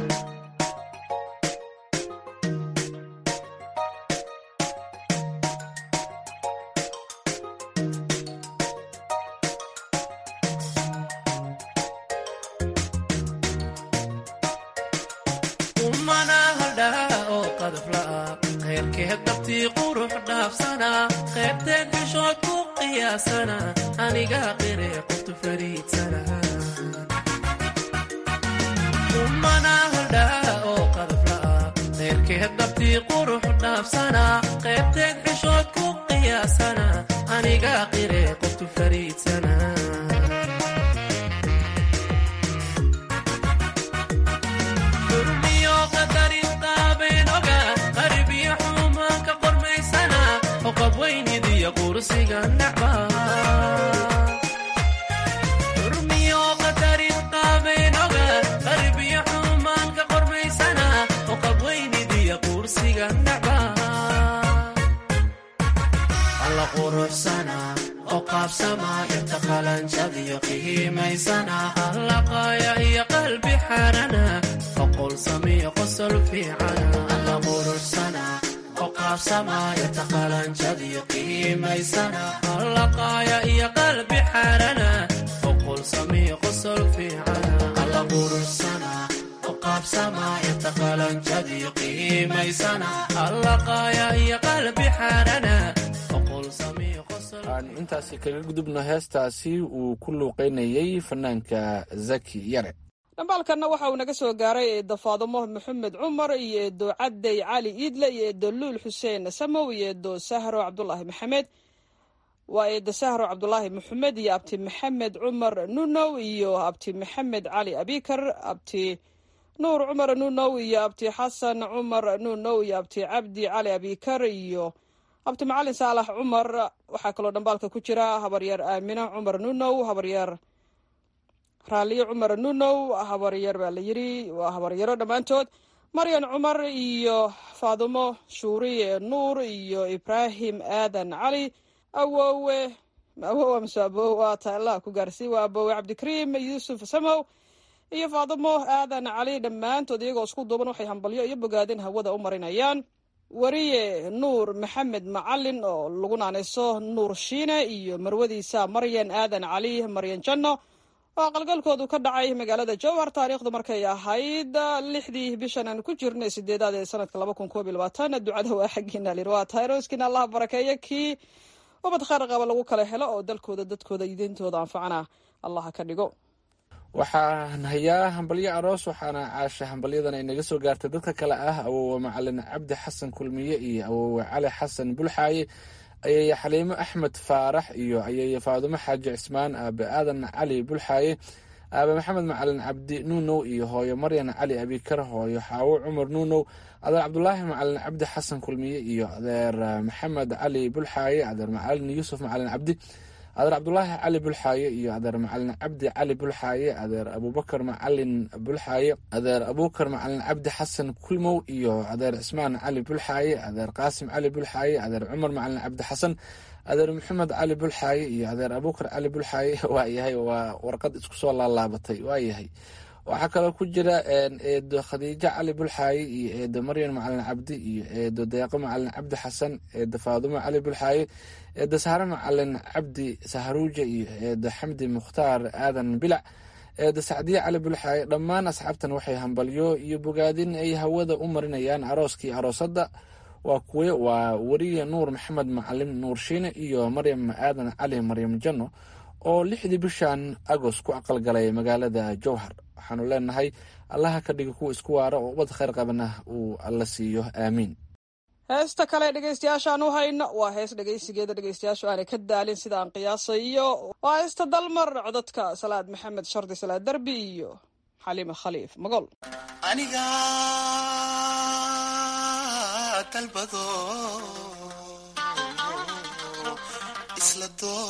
umana haldhaa oo qadafla'a khayrkeed dabtii qurux dhaafsana qaybteed bishood ku qiyaasana aniga qire qoftu fariidsana umana haldhaa oo qadafla'a khayrkeed dabtii qurux dhaafsana qaybteed bishood ku qiyaasana aniga qire qoftu fariidsana urmiyo qadarin qaabeynoga qarbiyo xumaanka qormaysana oo qabweynidiya quursiga nacba alla quruxsana oo qaabsama yarta qalanjadiyo qiimaysana alla qaaya iyo qalbi xarana oqol samiyo qosol fiicana alla quruxsana qaabsamayarta qalanjadiyo qiimaysana allaqaaya iyo qalbi xarana oqol samiyo qosol fiicana alla quruxsana qaabsamayarta qalanjadiyo qiimaysana allaqaaya iyo qalbi xarana oqol samiyo
aan intaasi kaga gudubno heestaasi uu ku luuqeynayey fanaanka zaki yare
dhambaalkanna waxa uu naga soo gaaray eedo faadumo maxamed cumar iyo eedo cadey cali iidle iyo eedo luul xuseen samow iyo eedo sahro cabdulaahi maxamed waa eedo sahro cabdulaahi maxamed iyo abti maxamed cumar nunow iyo abti maxamed cali abikar abti nuur cumar nuunow iyo abti xasan cumar nuunow iyo abti cabdi cali abikar iyo abti macalin saalax cumar waxaa kaloo dhambaalka ku jira habaryar aamina cumar nuunow habaryar raaliyo cumar nuunow habaryar baa la yidhi waa habaryaro dhammaantood maryan cumar iyo faadumo shuuriye nuur iyo ibraahim aadan cali awowe awowe mase abowa taalaha ku gaarsii waa abowe cabdikariim yuusuf samow iyo faadumo aadan cali dhammaantood iyagoo isku duuban waxay hambalyo iyo bogaadin hawada u marinayaan wariye nuur maxamed macalin oo lagu naanayso nuur shiine iyo marwadiisa maryan aadan cali maryan janno oo aqalgalkoodu ka dhacay magaalada jowhar taariikhdu markay ahayd lixdii bishan aan ku jirnay sideedaad ee sanadka laba kun koob iyo labaatan ducada waa xaggiina lir waa tahay rooskiina allaha barakeeyo kii ubad khayr qaba lagu kala helo oo dalkooda dadkooda iyo diintooda anfacana allaha ka dhigo
waxaan hayaa hambalyo aroos waxaana caasha hambalyadan ay naga soo gaartay dadka kale ah awowe macalin cabdi xasan kulmiye iyo awowe cali xasan bulxaaye ayaya xaliimo axmed faarax iyo ayaya faadumo xaaji cismaan aabe aadan cali bulxaaye aabe maxamed macalin cabdi nuunow iyo hooyo maryan cali abikar hooyo xaawo cumar nuunow adeer cabdulaahi macalin cabdi xasan kulmiye iyo adeer maxamed cali bulxaaye adeer macalin yuusuf macalin cabdi adeer cabdulaahi cali bulxaaye iyo adeer macalin cabdi cali bulxaaye adeer abubakar macalin bulxaaye adeer abubakar macalin cabdi xasan kulmow iyo adeer cismaan cali bulxaaye adeer qaasim cali bulxaaye adeer cumar macalin cabdi xasan adeer maxamed cali bulxaaye iyo adeer abubakar cali bulxaaye waayahay waa warqad isku soo laalaabatay waayahay waxaa kaloo ku jira eedo khadiijo cali bulxaaye iyo eedo maryan macalin cabdi iyo eedo deeqo macalin cabdi xasan eedo faadumo cali bulxaaye eedo sahre macalin cabdi saharuuja iyo eedo xamdi mukhtaar aadan bilac eedo sacdiye cali bulxaaye dhammaan asxaabtan waxay hambalyo iyo bogaadin ay hawada u marinayaan arooskii aroosadda waa kuwe waa weriye nuur maxamed macalin nuur shiine iyo maryam aadan cali maryam janno oo lixdii bishan agost ku aqalgalay magaalada jowhar waxaanu leenahay allaha ka dhiga kuwa isku waara oo ubad khayr qabana uu alla siiyo aamiin
heesta kale dhegeystayaashaan u hayno waa hees dhegeysigeeda dhegeystayaashu aanay ka daalin sida aan qiyaasayo waa heesta dalmar codadka salaad maxamed shardi salaad derbi iyo xaliime khaliif magol
aniga dalbado isla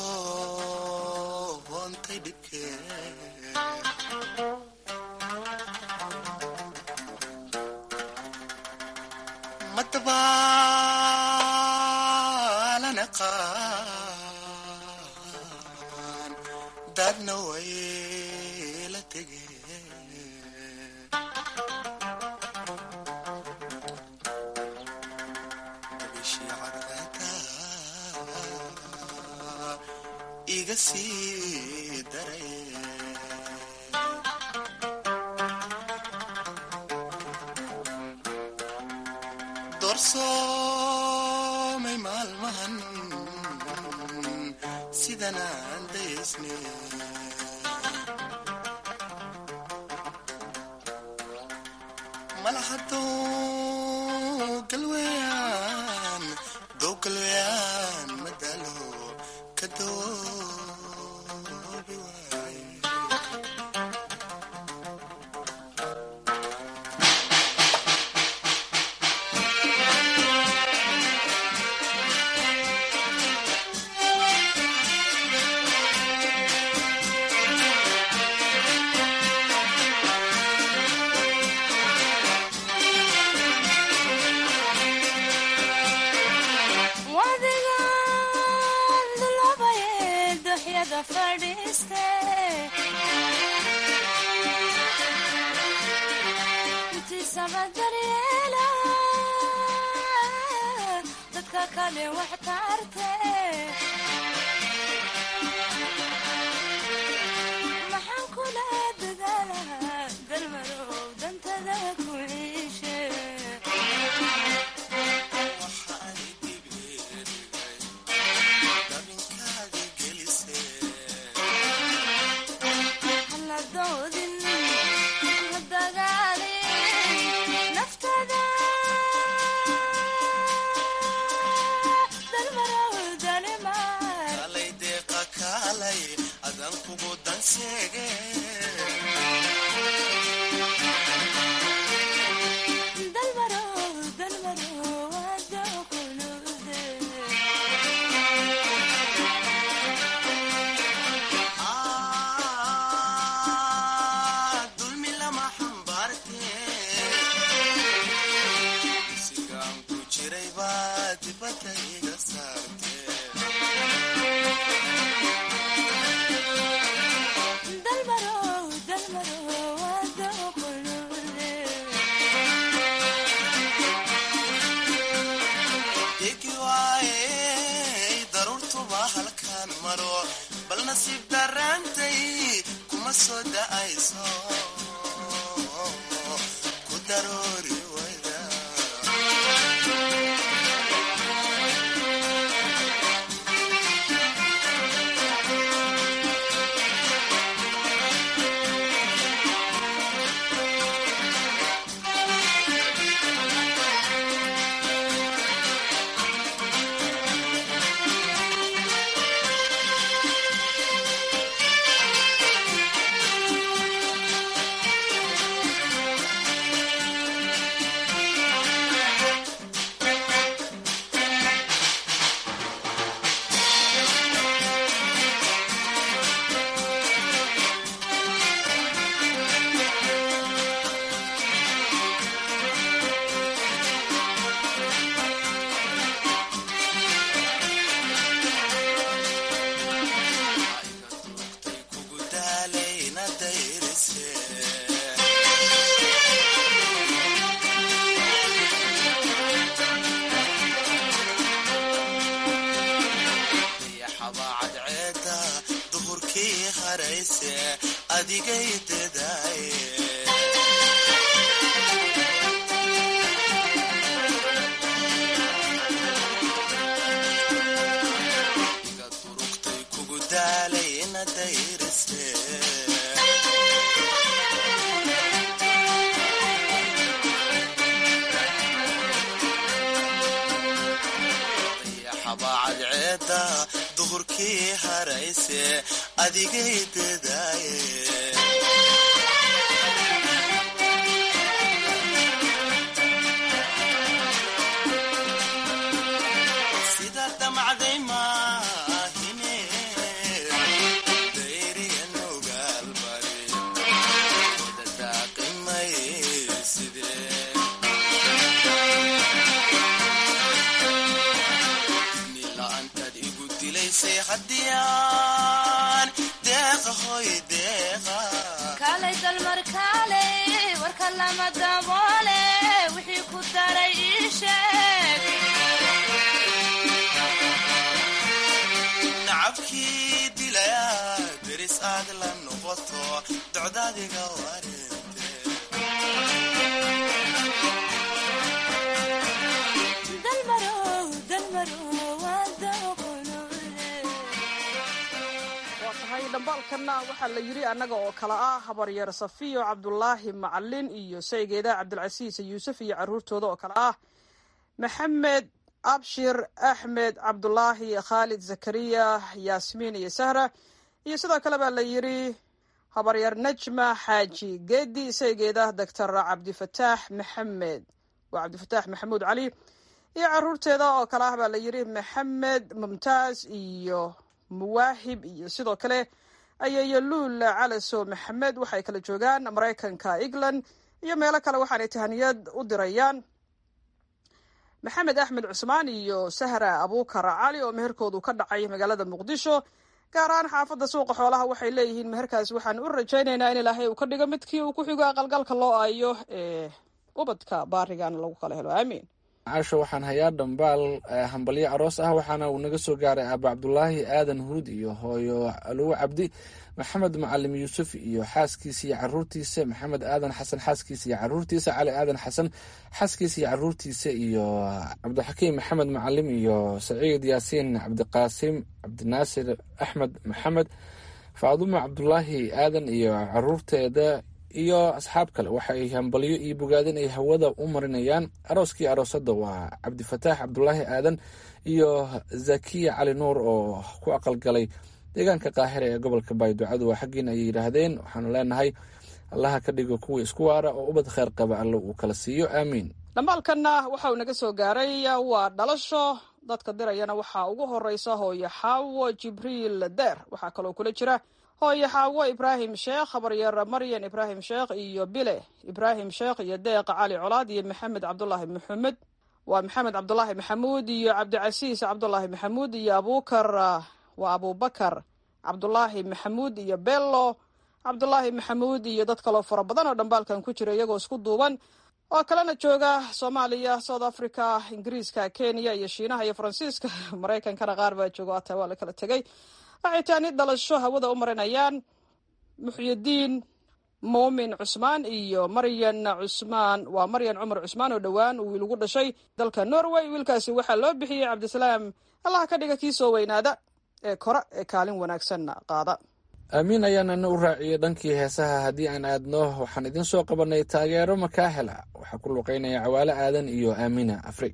doontay dhibkee madabaalana qaan dadna way la tegeen bishii cadceeda iga sii daray doorsoomay maalmahan sidan aan daysne malahadow galweyaan dow galweyaan madalo ka doobi waay
wadigan dulabaye duxyada fadhiiste intiisaba daryeela dadka kale wax tarte maxaan kula dadaalaha dalmarow dantada ku ciishe haladoodin la dagaalin naftada dalmarow dalimaan
kalay deeqa kaalay adan kugu danseege
adigay dadaaye iga durugtay kugu daalay ina dayrise dayaxabaa cadceeda duhurkii harayse adigay dadaaye sida damacday maahine dayriyan ogaalbari wada daaqimay sidee dibni la'aantaad igu dilaysay haddiyaan deeqa hoy deeqa kaalay dalmar kaalay warka lama daboole wixii ku daray ii sheeg nacabkii dilaya deris aad la noqoto docdaadiga warinte dalmarow dalmarow waa daqonuule
waa tahay dhambaalkanna waxaa la yidhi annaga oo kale ah habaryar safiyo cabdulaahi macalin iyo saygeeda cabdilcasiis yuusuf iyo caruurtooda oo kale ah maxamed abshir axmed cabdulaahi khaalid zakariya yaasmiin iyo sahra iyo sidoo kale baa la yidhi habaryar najma xaaji geedi saygeeda doctor cabdifataax maxamed waa cabdifataax maxamuud cali iyo caruurteeda oo kale ah baa la yidhi maxamed mumtaaz iyo muwaahib iyo sidoo kale ayayo luul calaso maxamed waxay kala joogaan maraykanka england iyo meelo kale waxaanay tahaniyad u dirayaan maxamed axmed cusmaan iyo sahra abuukar cali oo meherkoodu ka dhacay magaalada muqdisho gaar ahaan xaafadda suuqa xoolaha waxay leeyihiin meherkaas waxaan u rajaynaynaa in ilaahay uu ka dhigo midkii uu ku xigo aqalgalka loo aayo ee ubadka baarigan lagu kala helo aamiin
caasho waxaan hayaa dhambaal hambalyo aroos ah waxaana uu naga soo gaaray aaba cabdulaahi aadan huud iyo hooyo aluwo cabdi maxamed macalim yuusuf iyo xaaskiisa iyo caruurtiisa maxamed aadan xasan xaaskiisa iyo caruurtiisa cali aadan xasan xaaskiisa iyo caruurtiisa iyo cabdixakiim maxamed macalim iyo saciid yaasiin cabdiqaasim cabdinaasir axmed maxamed faadumo cabdulaahi aadan iyo caruurteeda iyo asxaab kale waxay hambalyo iyo bogaadin ay hawada u marinayaan arooskii aroosada waa cabdifataax cabdulaahi aadan iyo zakiya cali nuur oo ku aqalgalay deegaanka qaahira ee gobolka baayducadu waa xaggiina ay yidhaahdeen waxaanu leenahay allaha ka dhigo kuwa isku waara oo ubad kheyr qaba alle uu kala siiyo aamiin
dhambaalkanna waxa uu naga soo gaaray waa dhalasho dadka dirayana waxaa ugu horeysa hooyo xaawo jibriil deer waxaa kaloo kula jira hooyo xaawo ibraahim sheekh habaryar maryan ibraahim sheekh iyo bile ibraahim sheekh iyo deeq cali colaad iyo maxamed cabdulaahi maxamed waa maxamed cabdulaahi maxamuud iyo cabdicasiis cabdulaahi maxamuud iyo abuukar waa abubakar cabdulaahi maxamuud iyo bello cabdulaahi maxamuud iyo dad kaloo fara badan oo dhambaalkan ku jira iyagoo isku duuban oo kalena jooga soomaaliya south africa ingiriiska kenya iyo shiinaha iyo faransiiska maraykankana qaar baa jooga ataa waa la kala tegay waxay taani dhalasho hawada u marinayaan muxyidiin muumin cusmaan iyo maryan cusmaan waa maryan cumar cusmaan oo dhowaan uu wiil ugu dhashay dalka norway wiilkaasi waxaa loo bixiyey cabdisalaam allah ka dhiga kii soo weynaada ee kora ee kaalin wanaagsanna qaada
aamiin ayaanana u raaciyey dhankii heesaha haddii aan aadno waxaan idin soo qabanay taageero makaahela waxaa ku luqeynaya cawaale aadan iyo aamina afrig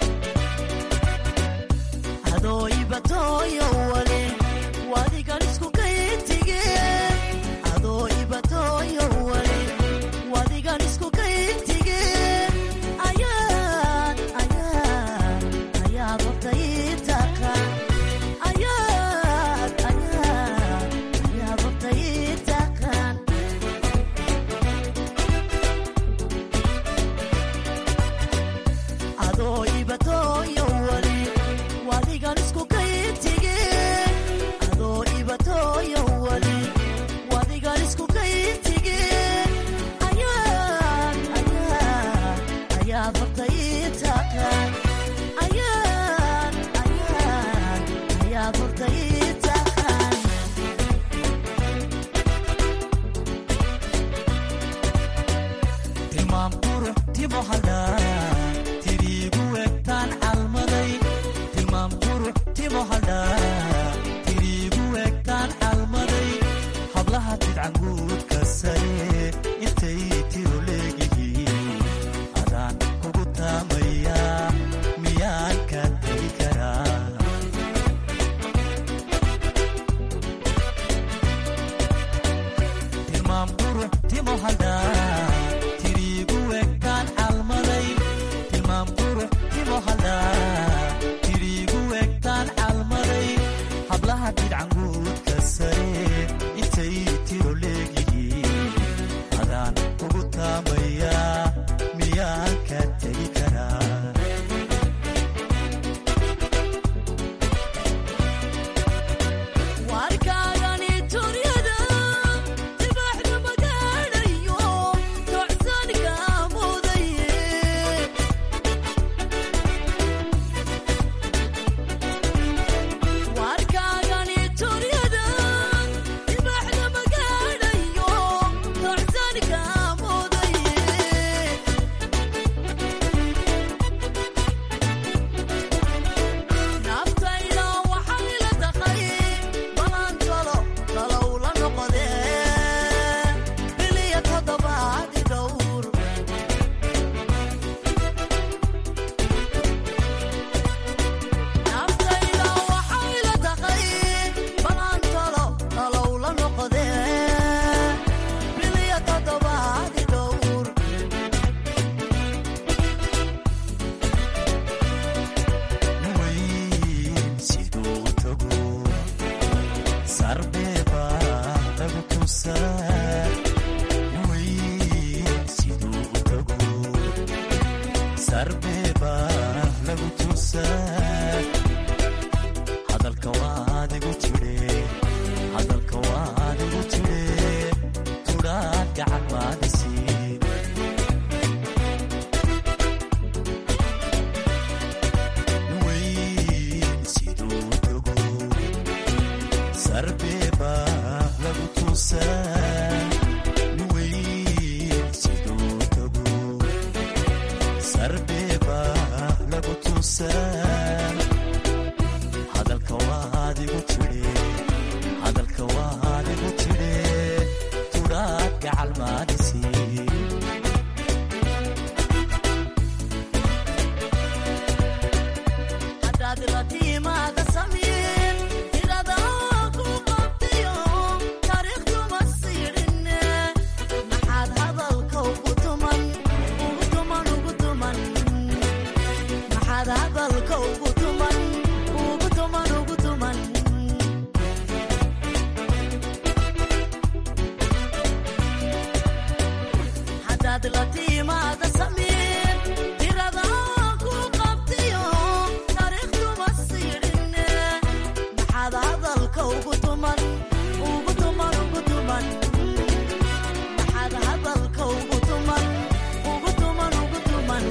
adooibatoyo wale wadigan isku
timo haldhaa tiriigu egtaan calmaday tilmaam qurux timo haldhaa tiriigu egtaan calmaday hablaha bidcanguudka sare intay tiro leegihiin adaan kugu taamayaa miyaan ka tegi karaa tilmaam qurux timo haldhaa tiriigu egtaan calmaday tilmaam qurux timo haldhaa tiriigu egtaan calmaday hablaha bidcanguudka sare intay tiro leegihiin adaan ugu taamayaa miyaan ka tegi karaa warkaagani turyada dibaxda magaadhayo tocsanka mudaye warkaagani turyada dibaxda magaadhayo tocsanka mudaye naftayda waxay la taqay balantalo talow la noqodee biliya toddobaadi dhowr naftayda waxay la taqay balantalo talow la noqodee biliya toddobaadi dhowr weyn siduu u tago sarbeeba lagu tusaa weyn siduu u tago sarbeeba lagu tusaa hadalka waadigu tire hadalka waadigu tire tudhaan gacan maadisiin weyn siduu u tago sarbeeba lagu tusaa weyn siduu u tago sarbeeba lagu tusaa hadalka waadigu tire hadalka waadigu tire tudhaad gacal maadisiin haddaad la timaada samiin tirada ku qabtayo taariikhduma siidhinne maxaad hadalka ugu tuman ugu tuman ugu tuman maxaad hadalka ugu tuman ugu tuman ugu tuman haddaad la timaada samiin tirada ku qabtayo taariikhduma siidhinne maxaad hadalka ugu tuman ugu tuman ugu tuman maxaad hadalka ugu tuman ugu tuman ugu tuman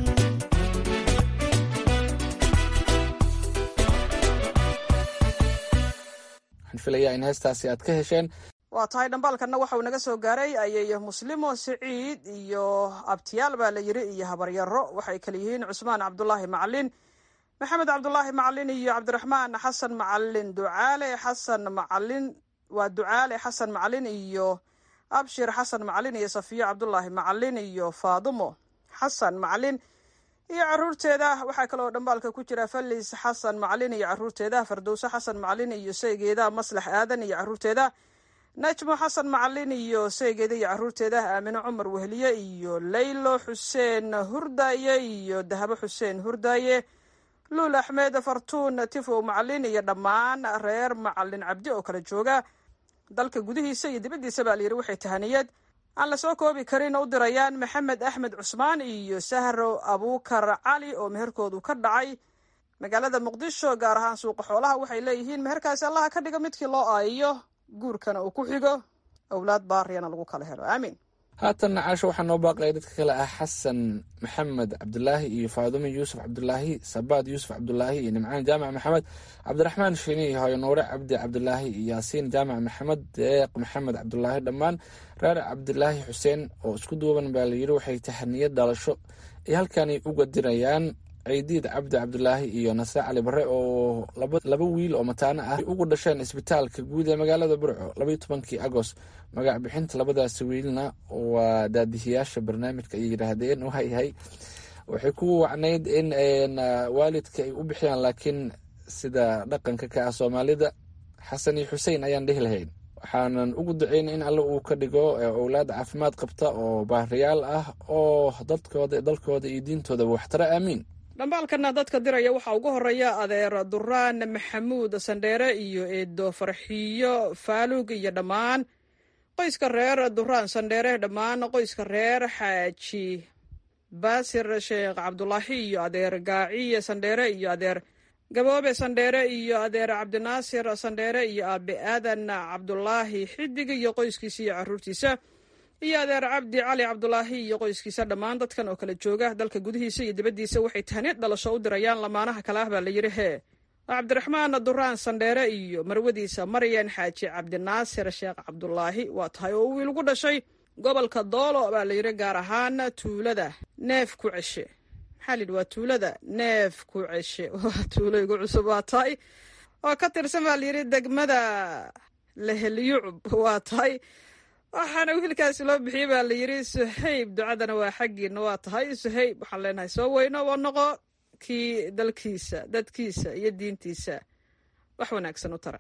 waxaan filayaa in heestaasi aad ka hesheen
waa tahay dhambaalkanna waxa uu naga soo gaaray ayay muslimo siciid iyo abtiyaal baa la yiri iyo habaryaro waxay kala yihiin cusmaan cabdulaahi macalin maxamed cabdulaahi macalin iyo cabdiraxmaan xasan macalin ducaale xasan macalin waa ducaale xasan macalin iyo abshir xasan macalin iyo safiyo cabdulaahi macalin iyo faadumo xasan macalin iyo caruurteeda waxaa kaloo dhambaalka ku jira falis xasan macalin iyo caruurteeda fardowse xasan macalin iyo saygeeda maslax aadan iyo caruurteeda najmo xasan macalin iyo saygeeda iyo caruurteeda aamino cumar wehliye iyo laylo xuseen hurdaaye iyo dahabo xuseen hurdaaye luul axmed fartuun tifow macalin iyo dhammaan reer macalin cabdi oo kala jooga dalka gudihiisa iyo dibaddiisa baa layidhi waxay tahaniyad aan la soo koobi karin u dirayaan maxamed axmed cusmaan iyo sahro abuukar cali oo meherkoodu ka dhacay magaalada muqdisho gaar ahaan suuqa xoolaha waxay leeyihiin meherkaasi allaha ka dhigo midkii loo aayiyo guurkana uu ku xigo owlaad baariyana lagu kala helo aamiin
haatanna caasho waxaa noo baaqaya dadka kale ah xasan maxamed cabdulaahi iyo faadumo yuusuf cabdulaahi sabaad yuusuf cabdulaahi iyo nimcaan jaamac maxamed cabdiraxmaan shiini iyo hooyo nuure cabdi cabdulaahi iyo yaasiin jaamac maxamed deeq maxamed cabdulaahi dhammaan reer cabdilaahi xuseen oo isku duuban baa layidhi waxay tahaniyad dhalasho ay halkani uga dirayaan ciidiid cabdi cabdulaahi iyo nasre cali bare oo laba wiil oo mataano ah ugu dhasheen isbitaalka guud ee magaalada burco labaiyo tobankii agost magac bixinta labadaasi wiilna waa daadihiyaasha barnaamijka ay yidhaahdeen waayahay waxay ku wacnayd in waalidka ay u bixiyaan laakiin sida dhaqanka ka ah soomaalida xasan iyo xusein ayaan dhehi lahayn waxaanan ugu duceyn in alle uu ka dhigo owlaad caafimaad qabta oo baariyaal ah oo dadkooda dalkooda iyo diintoodaba waxtara aamiin
dhambaalkana dadka diraya waxaa ugu horeeya adeer duraan maxamuud sandheere iyo eedo farxiyo faalug iyo dhammaan qoyska reer duraan sandheere dhammaan qoyska reer xaaji baasir sheekh cabdulaahi iyo adeer gaaciye sandheere iyo adeer gaboobe sandheere iyo adeer cabdinaasir sandheere iyo aabe aadan cabdulaahi xidig iyo qoyskiisa iyo caruurtiisa iyo adeer cabdi cali cabdulaahi iyo qoyskiisa dhammaan dadkan oo kala jooga dalka gudihiisa iyo dibaddiisa waxay tahniid dhalasho u dirayaan lamaanaha kale ah baa la yidhi hee cabdiraxmaan duraan sandheere iyo marwadiisa maryan xaaji cabdinaasir sheekh cabdulaahi waa tahay oo wiil gu dhashay gobolka doolo baa la yidhi gaar ahaan tuulada neef ku ceshe maxaa layidhi waa tuulada neef ku ceshe waa tuulo igu cusub waa tahay oo ka tirsan baa layidhi degmada lehelyucub waa tahay waxaana wiilkaasi loo bixiyey baa la yidhi suhayb ducadana waa xaggiina waa tahay suhayb waxaan leenahay soo weyno oo noqo kii dalkiisa dadkiisa iyo diintiisa wax wanaagsan u tara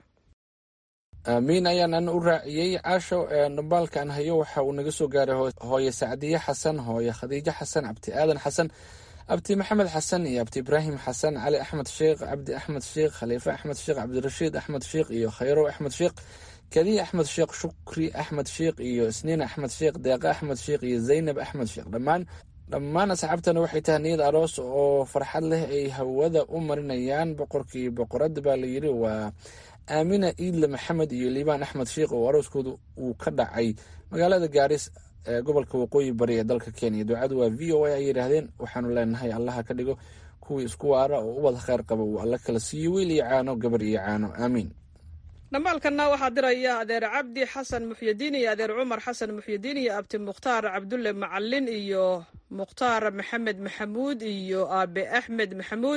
aamiin ayaan ana u raaciyey caasho dhambaalkan hayo waxa uu naga soo gaaray hooye sacdiye xasan hooye khadiijo xasan cabdi aadan xasan abdi maxamed xasan iyo abdi ibraahim xasan cali axmed sheekh cabdi axmed sheekh khaliife axmed sheekh cabdirashiid axmed sheekh iyo khayrow axmed sheekh kadiya axmed sheekh shukri axmed sheekh iyo isniin axmed sheekh deeqa axmed sheekh iyo zaynab axmed sheekh dhammaan dhammaan asxaabtana waxay tahay niyad aroos oo farxad leh ay hawada u marinayaan boqorkii boqorada baa la yidhi waa aamina iidle maxamed iyo liibaan axmed sheekh oo arooskooda uu ka dhacay magaalada gaaris ee gobolka waqooyi bari ee dalka kenya ducadu waa v o a ay yidhaahdeen waxaanu leenahay allaha ka dhigo kuwii isku waara oo ubad kheyr qaba uu alla kala siiyo wiil iyo caano gabar iyo caano aamiin
dhambaalkanna waxaa diraya adeer cabdi xasan muxyidiin iyo adeer cumar xasan muxyidiin iyo abti mukhtaar cabdulle macalin iyo mukhtaar maxamed maxamuud iyo aabe axmed maxamuud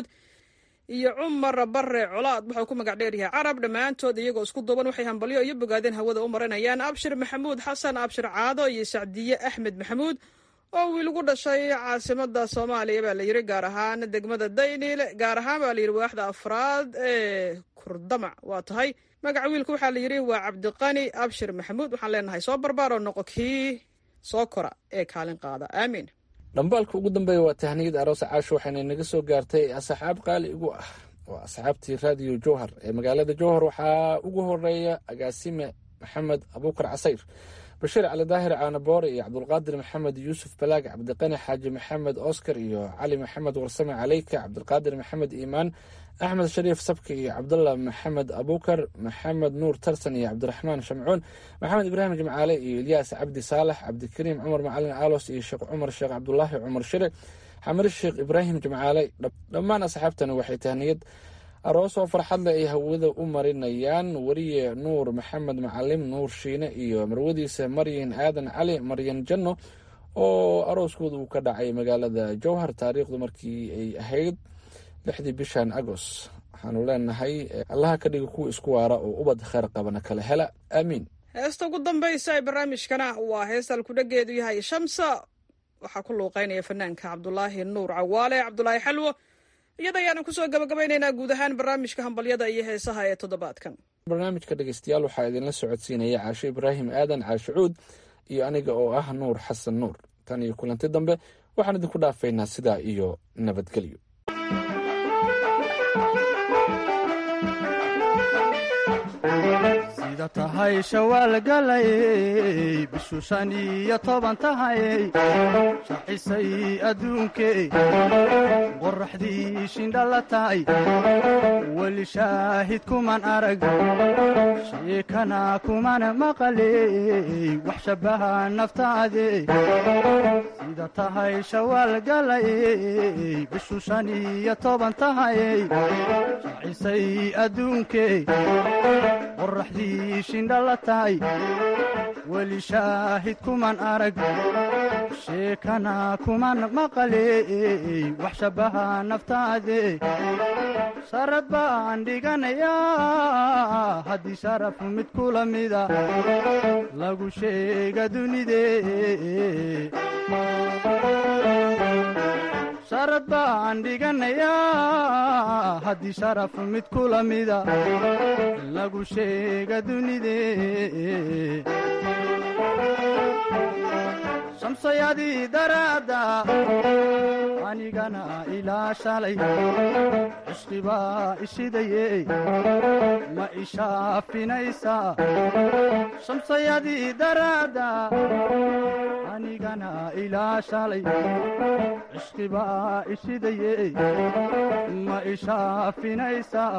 iyo cumar bare colaad waxau ku magac dheer yahay carab dhammaantood iyagoo isku duuban waxay hambalyo iyo bogaadeen hawada u marinayaan abshir maxamuud xasan abshir caado iyo sacdiye axmed maxamuud oo wiil gu dhashay caasimada soomaaliya baa la yidhi gaar ahaan degmada daynil gaar ahaan baa layidhi waaxda afraad ee kurdamac waa tahay magaca wiilka waxaa la yidhi waa cabdiqani abshir maxamuud waxaan leenahay soo barbaaroo noqo kii soo kora ee kaalin qaada aamiin
dhambaalka ugu dambeeya waa tahniyad aroos caasho waxayna naga soo gaartay asxaab qaali igu ah waa asxaabtii raadiyo jowhar ee magaalada jowhar waxaa ugu horeeya agaasime maxamed abuukar casayr bashiir cali daahir caanaboore iyo cabdulqaadir maxamed yuusuf balaag cabdiqani xaaji maxamed oscar iyo cali maxamed warsame caleyka cabdulqaadir maxamed iimaan axmed shariif sabki iyo cabdullah maxamed abuukar maxamed nuur tarsan iyo cabdiraxmaan shamcuun maxamed ibraahim jimcaale iyo ilyaas cabdi saalax cabdikariim cumar macalin aalos iyo sheekh cumar sheekh cabdulaahi cumar shire xamir sheekh ibraahim jimcaale dhammaan asxaabtana waxay tahniyad aroos oo farxadle ay hawada u marinayaan weriye nuur maxamed macalim nuur shiine iyo marwadiisa maryan aadan cali maryan janno oo arooskooda uu ka dhacay magaalada jowhar taariikhdu markii ay ahayd lixdii bishan agoost waxaanu leenahay allaha ka dhiga kuwa isku waara oo ubad kheyr qabana kala hela aamiin
heesta ugu dambaysa ee barnaamijkana waa heesta alkudhageedu yahay shamsa waxaa ku luuqeynaya fanaanka cabdulaahi nuur cawaale cabdulaahi xalwo iyada ayaanu kusoo gabagabaynaynaa guud ahaan barnaamijka hambalyada iyo heesaha ee toddobaadkan
barnaamijka dhegeystayaal waxaa idinla socodsiinaya caasho ibraahim aadan caasho cuud iyo aniga oo ah nuur xasan nuur tan iyo kulanti dambe waxaan idinku dhaafaynaa sidaa iyo nabadgelyo
sida tahay shawaal galayey bishu shan iyo toban tahayey shacisay adduunkey qoraxdii shindhala tahay weli shaahid kuman arag sheekana kumana maqaley wax shabaha naftaade sida tahay shawaal galayey bishu shan iyo toban tahayey shacisay adduunkey qoraxdii shindhala tahay weli shaahid kuman arag sheekana kuman maqaley wax shabaha naftaade sharad baan dhiganayaa haddii sharaf mid kula mida lagu sheega dunide sharad baan dhiganayaa haddii sharaf mid kula mida lagu sheega dunide shamsayadii daraadda anigana ilaa shalay cishqibaa ishidaye ma ishaafinaysaa shamsayadii daraadda anigana ilaa shalay cishqibaa ishidaye ma ishaafinaysaa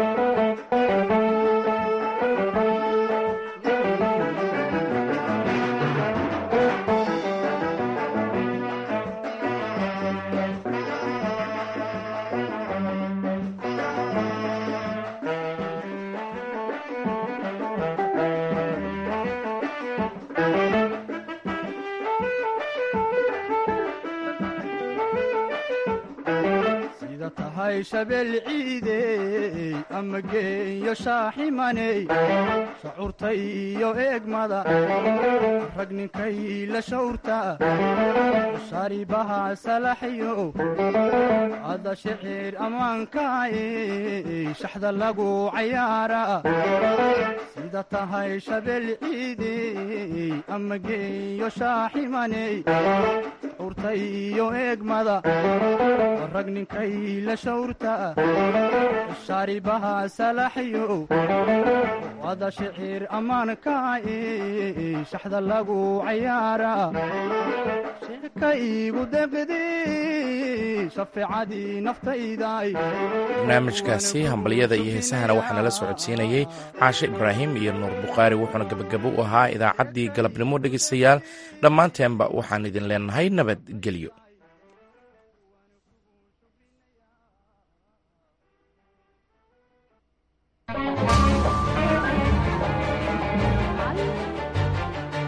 sida tahay shabeel ciidey ama geeyo shaaximaney shacuurta iyo eegmada rag ninkay la shawrta sharibaha salaxyo ada shicir ammaankaay shaxda lagu cayaara sida tahay shabeel ciidey ama geeyo shaaximaney shacuurta iyo eegmada rag ninkay la shawrta shaaribaha salaxyo wada shicir ammaankaay shaxda lagu cayaara sheeka iigu deqdi shafeecadii naftayday
barnaamijkaasi hambalyada iyo heesahana waxaa nala socodsiinayey caashe ibraahim iyo nuur bukhaari wuxuuna gebagabo u ahaa idaacaddii galabnimo dhegaystayaal dhammaanteenba waxaan idin leenahay nabadgelyo